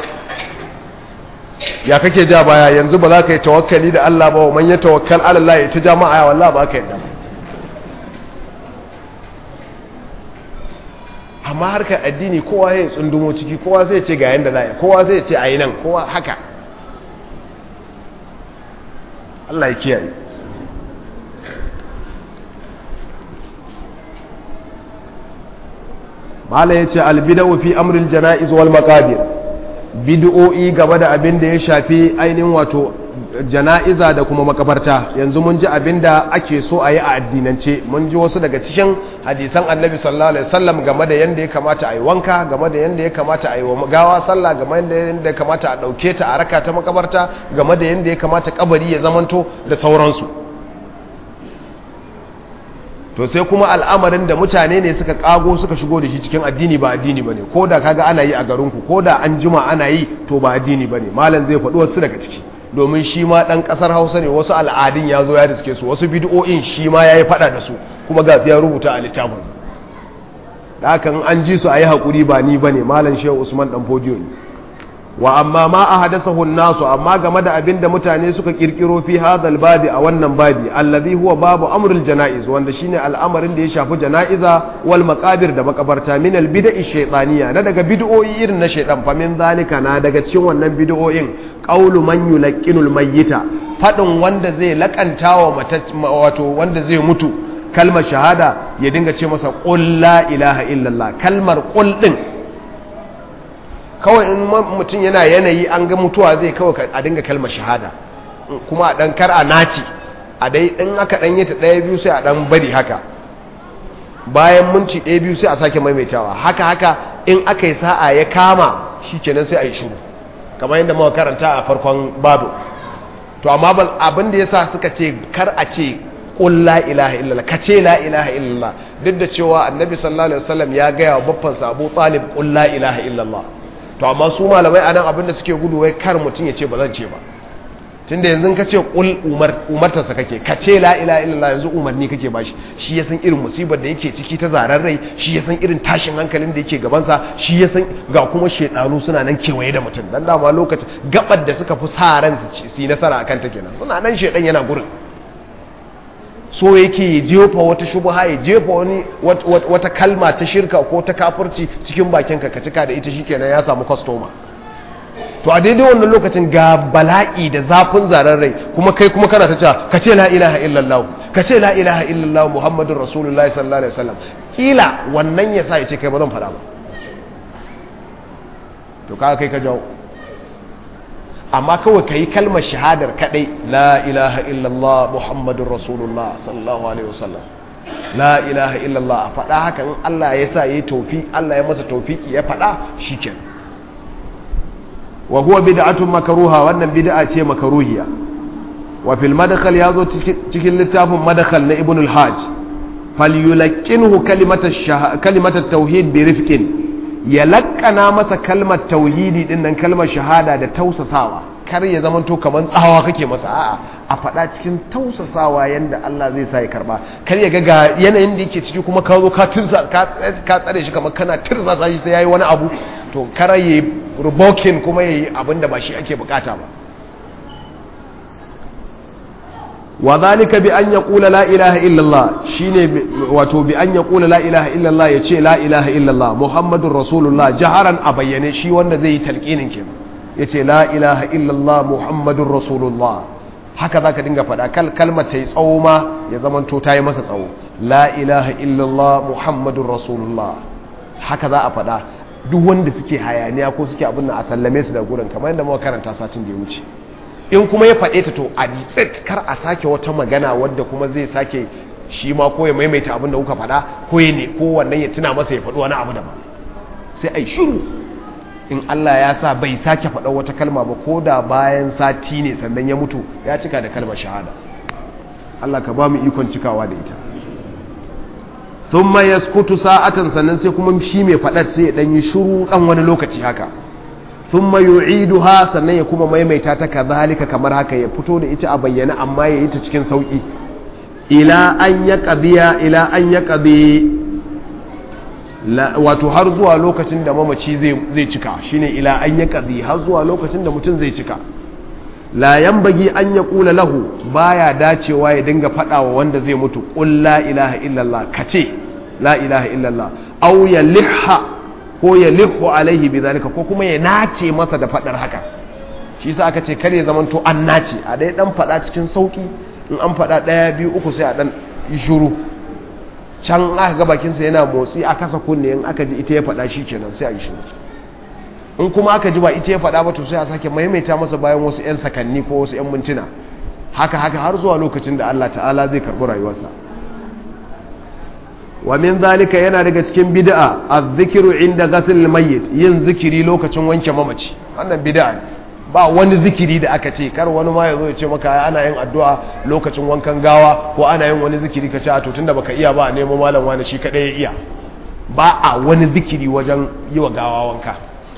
ya kake ja baya yanzu ba za ka yi tawakkali da Allah ba wa man ya tawakkal ala Allah ya ta jama'a ya wallahi ba ka yadda ba amma harkar addini kowa ya tsundumo ciki kowa sai ce ga yanda za a yi kowa sai ce a yi nan kowa haka Allah ya kiyaye mala ya ce albida'u fi amril jana'iz wal maqabir bid'o'i gaba da abin da ya shafi ainihin wato jana'iza da kuma makabarta yanzu mun ji abin da ake so a yi a addinance mun ji wasu daga cikin hadisan annabi sallallahu alaihi wasallam game da yanda ya kamata a yi wanka game da yanda ya kamata a yi wa gawa sallah game da yanda ya kamata a ɗauke ta a raka ta makabarta game da yanda ya kamata kabari ya zamanto da sauransu to sai kuma al'amarin da mutane ne suka kago suka shigo da shi cikin addini ba addini bane ko da kaga ana yi a garinku ko da an jima ana yi to ba addini bane malam zai faɗi wasu daga ciki domin shi ma ɗan ƙasar hausa ne wasu al'adun ya zo ya riske su wasu bid'o'in shi ma ya yi faɗa da su kuma ga su ya rubuta a littafinsa da haka an ji su a yi haƙuri ba ni bane malam shehu usman ɗan fodiyo ne wa amma ma a hadasahu nasu amma game da abin da mutane suka kirkiro fi hadal babi a wannan babi allazi huwa babu amrul janaiz wanda shine al'amarin da ya shafi janaiza wal maqabir da makabarta min al bid'i shaytaniya na daga bid'o'i irin na shaytan fa min zalika na daga cikin wannan bid'o'in qawlu man yulqinul mayyita fadin wanda zai lakantawa wato wanda zai mutu kalmar shahada ya dinga ce masa qul la ilaha illallah kalmar qul din kawai in mutum yana yanayi an ga mutuwa zai kawai a dinga kalmar shahada kuma a dan kar a naci a dai in aka dan yi ta ɗaya biyu sai a dan bari haka bayan minti ɗaya biyu sai a sake maimaitawa haka haka in aka yi sa'a ya kama shi kenan sai a yi shiru kamar yadda muka karanta a farkon babu to amma abin da yasa suka ce kar a ce qul la ilaha illallah ka ce la ilaha illallah duk da cewa annabi sallallahu alaihi wasallam ya gaya wa babban sa Abu Talib qul la ilaha illallah to amma su malamai a nan abinda suke gudu wai kar mutum ya ce ba zan ce ba tunda yanzu ka ce kul umartarsa kake ka ce la ila illallah yanzu umarni kake ba shi shi ya san irin musibar da yake ciki ta zaren rai shi ya san irin tashin hankalin da yake gabansa shi ya san ga kuma shedanu suna nan kewaye da mutum dan dama lokacin gabar da suka fi sa ran su yi nasara akan ta kenan suna nan shedan yana gurin so yake ya jefa wata shubha ya jefa wani wata kalma ta shirka ko ta kafirci cikin bakinka ka cika da ita shikenan ya samu kwastoma to a daidai wannan lokacin ga bala'i da zafin zaren rai kuma kai kuma kana ta cewa ka ce la ilaha illallah ka ce la ilaha illallah muhammadun rasulullahi sallallahu alaihi wasallam kila wannan ya sa ya ce kai ba zan faɗa ba to kaga kai ka jawo amma kawai ka yi kalmar shahadar kadai la ilaha illallah muhammadun rasulullah sallallahu alaihi wasallam la ilaha illallah a faɗa haka in Allah ya sa ya yi taufi Allah ya masa taufiki ya faɗa shi ke wa huwa bid'atun makaruha wannan bid'a ce makaruhiya wa fil madkhal ya zo cikin littafin madkhal na ibn al-hajj falyulaqinhu kalimat at-tauhid bi rifqin ya lakkana masa kalmar tauhidi din nan kalmar shahada da tausasawa kar ya zama to kamar tsawa kake masa a'a a faɗa cikin tausasawa yanda Allah zai sa ya karba kar ya ga ga yanayin da yake ciki kuma ka zo ka tirsa ka tsare shi kamar kana tirsa shi sai yayi wani abu to kar ya rubokin kuma yayi abin da ba shi ake bukata ba wa zalika bi an yaqula la ilaha illallah shine wato bi an yaqula la ilaha illallah yace la ilaha illallah muhammadur rasulullah jaharan a bayyane shi wanda zai yi talqinin kenan yace la ilaha illallah muhammadur rasulullah haka zaka dinga faɗa kal kalmar ta yi tsawo ma ya zamanto ta yi masa tsawo la ilaha illallah muhammadur rasulullah haka za a faɗa duk wanda suke hayaniya ko suke abin nan a sallame su da gurin kamar yadda muka karanta satin da ya wuce in kuma ya faɗe ta to a ditsit kar a sake wata magana wadda kuma zai sake shi ma ko ya maimaita abin da kuka faɗa ko ya ne ko wannan ya tuna masa ya faɗi wani abu daban sai ai shiru in Allah ya sa bai sake faɗa wata kalma ba ko da bayan sati ne sannan ya mutu ya cika da kalmar shahada Allah ka ba mu ikon cikawa da ita thumma yaskutu sa'atan sannan sai kuma shi mai faɗar sai ya dan yi shiru dan wani lokaci haka thumma yu'iduha sannan ya kuma maimaita ta kazalika kamar haka ya fito da ita a bayyana amma ya yi ta cikin sauki ila an ya qadiya ila an ya qadi wato har zuwa lokacin da mamaci zai zai cika shine ila an ya qadi har zuwa lokacin da mutum zai cika la yanbagi an ya kula lahu baya dacewa ya dinga fadawa wanda zai mutu qul la ilaha illallah kace la ilaha illallah aw ya lihha ko ya lihu alaihi bi zalika ko kuma ya nace masa da fadar haka shi yasa aka ce kare zaman to an nace a dai dan fada cikin sauki in an fada daya biyu uku sai a dan yi shuru can aka ga bakin sa yana motsi a kasa kunne in aka ji ita ya fada kenan sai a yi shuru in kuma aka ji ba ita ya faɗa ba to sai a sake maimaita masa bayan wasu 'yan sakanni ko wasu 'yan mintuna haka haka har zuwa lokacin da Allah ta'ala zai karɓi rayuwarsa wa min zalika yana daga cikin bid'a az-zikru inda ghasl mayyit yin zikiri lokacin wanke mamaci wannan bid'a ne ba wani zikiri da aka ce kar wani ma ya zo ya ce maka ana yin addu'a lokacin wankan gawa ko ana yin wani zikiri ka ce a to tunda baka iya ba a nemo malam wani shi kadai ya iya ba a wani zikiri wajen yi wa gawa wanka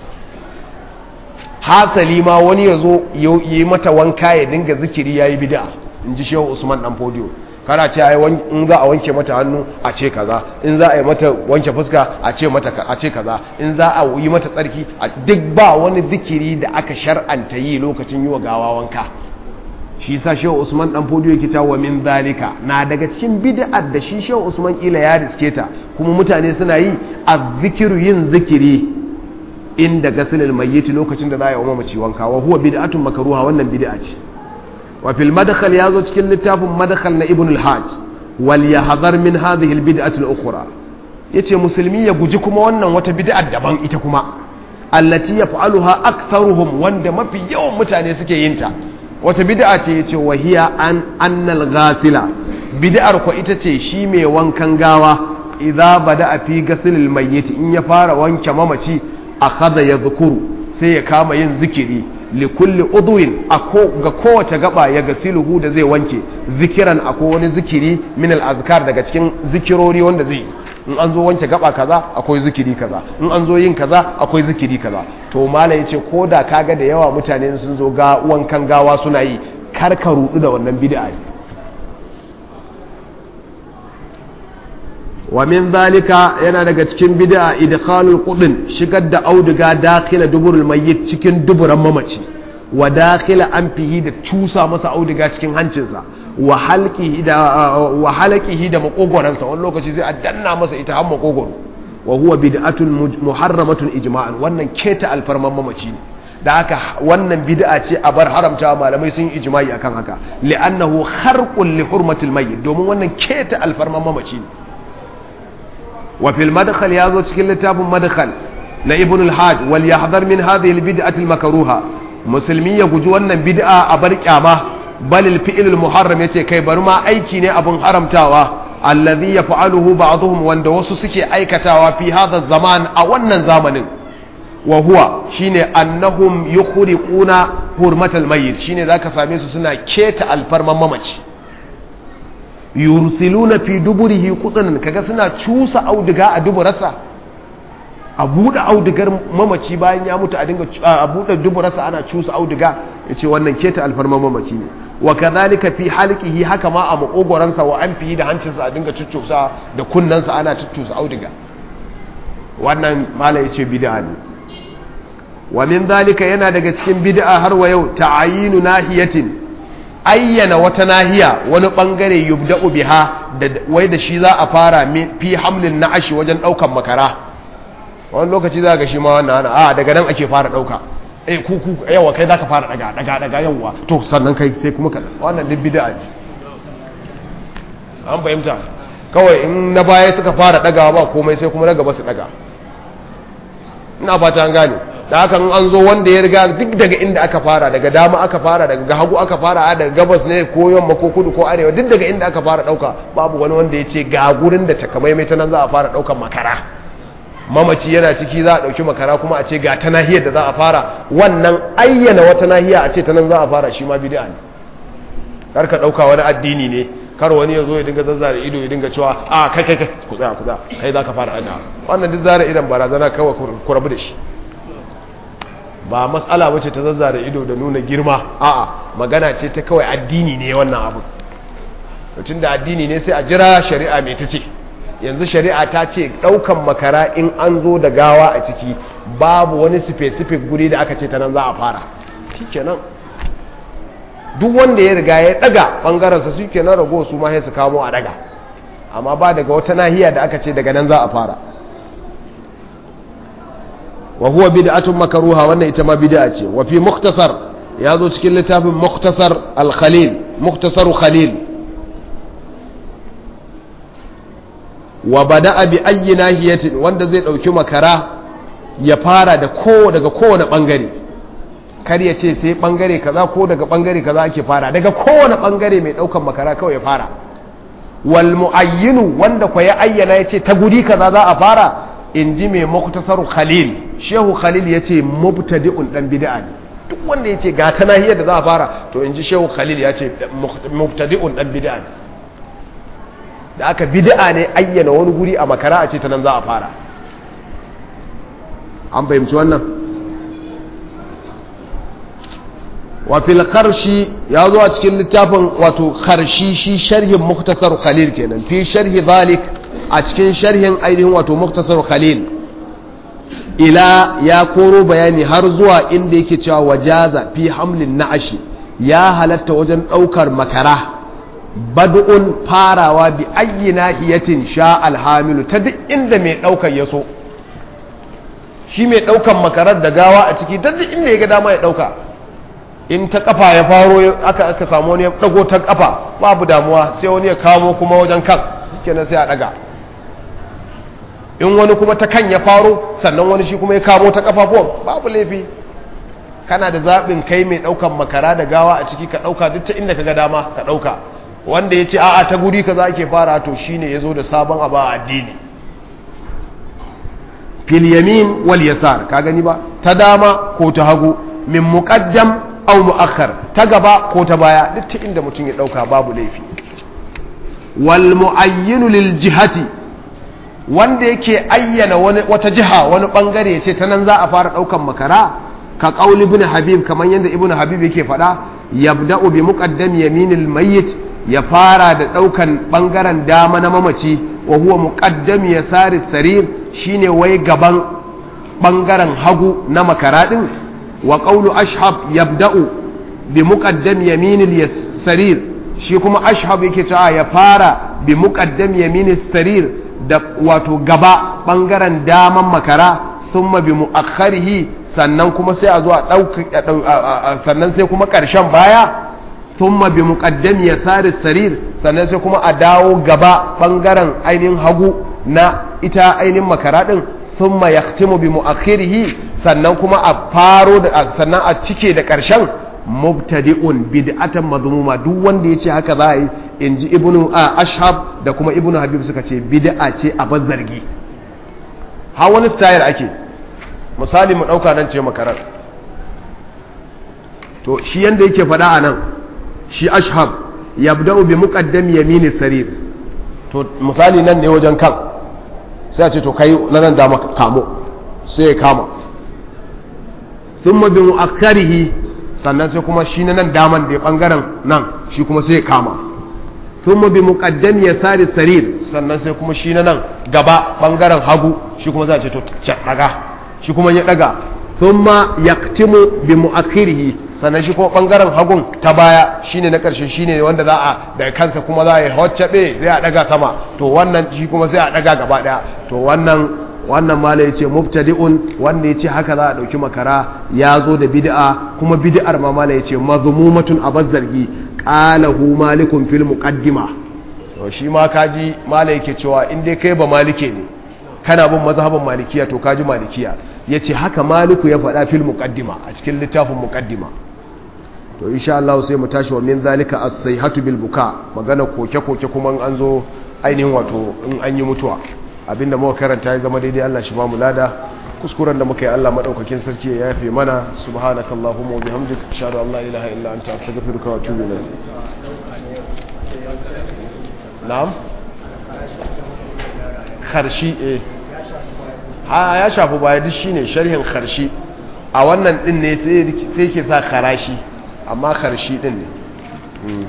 hasali ma wani ya zo yi mata wanka ya dinga zikiri ya yi bida in ji shehu usman dan fodiyo kana ce in za a wanke mata hannu a ce kaza in za a yi mata wanke fuska a ce mata a ce kaza in za a yi mata tsarki a duk ba wani zikiri da aka shar'anta yi lokacin yi wa gawa wanka shi sa shehu usman dan fodiyo yake cewa min zalika na daga cikin bid'ar da shi shehu usman kila ya riske ta kuma mutane suna yi azzikiru yin zikiri inda gasilil mayyiti lokacin da za a yi wa mamaci wanka wa huwa bid'atun makruha wannan bid'a ce wa fil madkhal yazo cikin littafin madkhal na ibn al-hajj wal yahdhar min hadhihi al bid'ati al ukhra yace musulmi ya guji kuma wannan wata bid'a daban ita kuma allati yaf'aluha aktharuhum wanda mafi yawan mutane suke yin ta wata bid'a ce yace wa hiya an annal ghasila bid'ar ko ita ce shi mai wankan gawa idza bada fi gasilil mayyit in ya fara wanke mamaci akhadha yadhkuru sai ya kama yin zikiri li kulli udwin ga kowace gaba ya gasiluhu da zai wanke zikiran akwai wani zikiri min al azkar daga cikin zikirori wanda zai in an zo wanke gaba kaza akwai zikiri kaza in an zo yin kaza akwai zikiri kaza to malai yace ko da kaga da yawa mutane sun zo ga wankan gawa suna yi kar ka rudu da wannan bid'a ne wa min zalika yana daga cikin bid'a idkhalul qudin shigar da auduga dakhila duburul mayyit cikin duburan mamaci wa dakhila anfihi da cusa masa auduga cikin hancinsa wa halqihi da wa halqihi da makogoransa wani lokaci sai a danna masa ita har makogoro wa huwa bid'atun muharramatun ijma'an wannan keta alfarman mamaci ne da haka wannan bid'a ce a bar haramta malamai sun yi ijma'i akan haka li'annahu kharqun li hurmatil mayyit domin wannan keta alfarman mamaci ne وفي المدخل يازو cikin littafin madkhal na ibn al-hajj wal yahdhar min hadhihi al-bid'ati al-makruha musulmi ya guji wannan bid'a a bar kyama bal al-fi'l al-muharram yace kai bari ma aiki ne abun haramtawa alladhi yaf'aluhu ba'dhum wanda wasu suke aikatawa fi hadha zaman a wannan zamanin wa huwa shine annahum yukhriquna hurmatal mayyit shine zaka same su suna keta alfarman mamaci yursiluna fi duburihi qutnan kaga suna cusa auduga a duburarsa a buɗe audugar mamaci bayan ya mutu a dinga a buɗe duburarsa ana cusa auduga yace wannan keta alfarma mamaci ne wa kadhalika fi halqihi haka ma a makogoransa wa anfihi da hancinsa a dinga cuccusa da kunnansa ana cuccusa auduga wannan mala yace bid'a ne wa min dhalika yana daga cikin bid'a har wa yau ta'ayinu nahiyatin ayyana wata nahiya wani bangare yubda'u biha da wai da shi za a fara fi hamlin na'ashi wajen daukan makara wani lokaci za ga shi ma wannan a daga nan ake fara dauka eh ku ku yawa kai zaka fara daga daga daga yawa to sannan kai sai kuma ka wannan duk bid'a ne an fahimta kawai in na baya suka fara dagawa ba komai sai kuma na gaba su daga ina fata an gane da haka an zo wanda ya riga duk daga inda aka fara daga dama aka fara daga hagu aka fara a daga gabas ne ko yamma ko kudu ko arewa duk daga inda aka fara dauka babu wani wanda ya ce ga gurin da takamaimai ta nan za a fara daukan makara mamaci yana ciki za a dauki makara kuma a ce ga ta nahiyar da za a fara wannan ayyana wata nahiya a ce ta nan za a fara shi ma bid'a ne kar ka dauka wani addini ne kar wani ya zo ya dinga zazzara ido ya dinga cewa a kai kai kai ku tsaya ku tsaya kai za ka fara daga wannan duk zara idan barazana kawai ku rabu da shi ba matsala wace ta zazzara ido da nuna girma a'a magana ce ta kawai addini ne wannan abu mutum da addini ne sai a jira shari'a mai ta ce yanzu shari'a ta ce daukan makara in an zo da gawa a ciki babu wani specific guri da aka ce ta nan za a fara shikenan duk wanda ya riga ya daga bangaransa su kenan rago su ma sai su kamo a daga amma ba daga wata nahiya da aka ce daga nan za a fara wa huwa bid'atun makruha wannan ita ma bid'a ce wa fi mukhtasar ya zo cikin littafin mukhtasar al-khalil mukhtasaru khalil wa bada'a bi ayyi nahiyatin wanda zai dauki makara ya fara da ko daga kowane bangare kar ya ce sai bangare kaza ko daga bangare kaza ake fara daga kowane bangare mai daukan makara kawai ya fara wal muayyinu wanda kwa ya ayyana ya ce ta guri kaza za a fara in ji mai muktasar khalil shehu khalil ya ce mubtadi'un dan bid'a ne duk wanda ya ce ga ta nahiyar da za a fara to in ji shehu khalil ya ce mubtadi'un dan bid'a ne da aka bid'a ne ayyana wani guri a makara a ce ta nan za a fara an fahimci wannan wa fil kharshi ya zo a cikin littafin wato kharshi shi sharhin muktasar khalil kenan fi sharhi zalik a cikin sharhin ainihin wato muktasar khalil ila ya koro bayani har zuwa inda yake cewa wajaza fi hamlin na'ashi ya halatta wajen daukar makara bad'un farawa bi ayyi nahiyatin sha alhamilu ta duk inda mai daukar ya so shi mai daukan makarar da gawa a ciki ta duk inda ya ga dama ya dauka in ta kafa ya faro aka aka samu wani ya dago ta kafa babu damuwa sai wani ya kamo kuma wajen kan kenan sai a daga in wani kuma ta kan ya faro sannan wani shi kuma ya kamo ta kafafuwan babu laifi kana da zaɓin kai mai ɗaukan makara da gawa a ciki ka ɗauka duk ta inda ka ga dama ka ɗauka wanda ya ce a'a ta guri ka za ke fara to shine ya zo da sabon abu a addini fil yamin wal yasar ka gani ba ta dama ko ta hagu min muqaddam aw muakhar ta gaba ko ta baya duk ta inda mutum ya ɗauka babu laifi wal muayyinu lil jihati wanda yake ayyana wani wata jiha wani bangare ya ce ta nan za a fara daukan makara ka qauli ibn habib kamar yadda ibn habib yake faɗa yabda'u bi muqaddam yaminil mayyit ya fara da daukan bangaren dama na mamaci wa huwa muqaddam yasari sarir shine wai gaban bangaren hagu na makara din wa qawlu ashhab yabda'u bi muqaddam yaminil sarir shi kuma ashhab yake cewa ya fara bi muqaddam yaminis sarir da wato gaba ɓangaren daman makara sun mabi mu'akharihi sannan kuma sai a zo a ɗauka sannan sai kuma ƙarshen baya sun mabi muƙaddami ya sari sarir sannan sai kuma a dawo gaba ɓangaren ainihin hagu na ita ainihin makara ɗin sun ma ya bi mu'akhirihi sannan kuma a faro da sannan a cike da ƙarshen mubtadi'un bid'atan mazmuma duk wanda yace haka za a yi inji ibnu ashab da kuma ibnu habib suka ce bid'a ce a bar zargi ha wani style ake misali mu dauka nan ce makarar to shi yanda yake faɗa a nan shi ashab yabda'u bi muqaddam yamini sarir to misali nan ne wajen kan sai a ce to kai nan da maka kamo sai ya kama thumma bi mu'akkarihi sannan sai kuma shi na nan daman da bangaren nan shi kuma sai ya kama thumma bi muqaddam yasari sarir sannan sai kuma shi na nan gaba bangaren hagu shi kuma za a ce to daga shi kuma ya daga thumma yaqtimu bi muakhirihi sannan shi kuma bangaren hagun ta baya shine na karshe shine wanda za a daga kansa kuma za a yi hoccabe zai a daga sama to wannan shi kuma sai a daga gaba daya to wannan wannan mala ya ce mubtadi'un wanda ya ce haka za a ɗauki makara ya zo da bid'a kuma bid'ar ma mala ya ce mazmumatun a zargi qalahu malikun fil muqaddima to shi ma kaji mala yake cewa in dai kai ba malike ne kana bin mazhaban malikiya to kaji malikiya yace haka maliku ya faɗa fil muqaddima a cikin littafin muqaddima to insha Allah sai mu tashi wa min zalika as-sayhatu bil buka magana koke koke kuma an zo ainihin wato in an yi mutuwa abinda muka karanta ya zama daidai Allah shi ba mu lada kuskuren da muka yi Allah madaukakin sarki ya yafe mana subhanakallahumma wa bihamdika ashhadu an la ilaha illa anta astaghfiruka wa atubu ilayk na'am kharshi eh ha ya shafi baya duk shine sharhin kharshi a wannan din ne sai sai ke sa kharashi amma kharshi din ne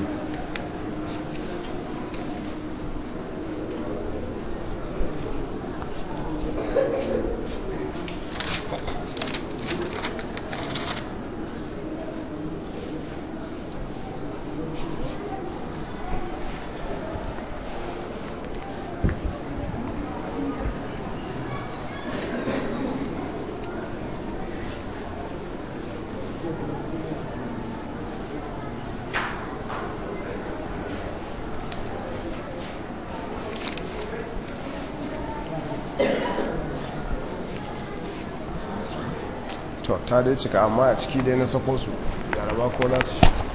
to ta dai cika amma a ciki dai na sako su yaraba ko nasu shi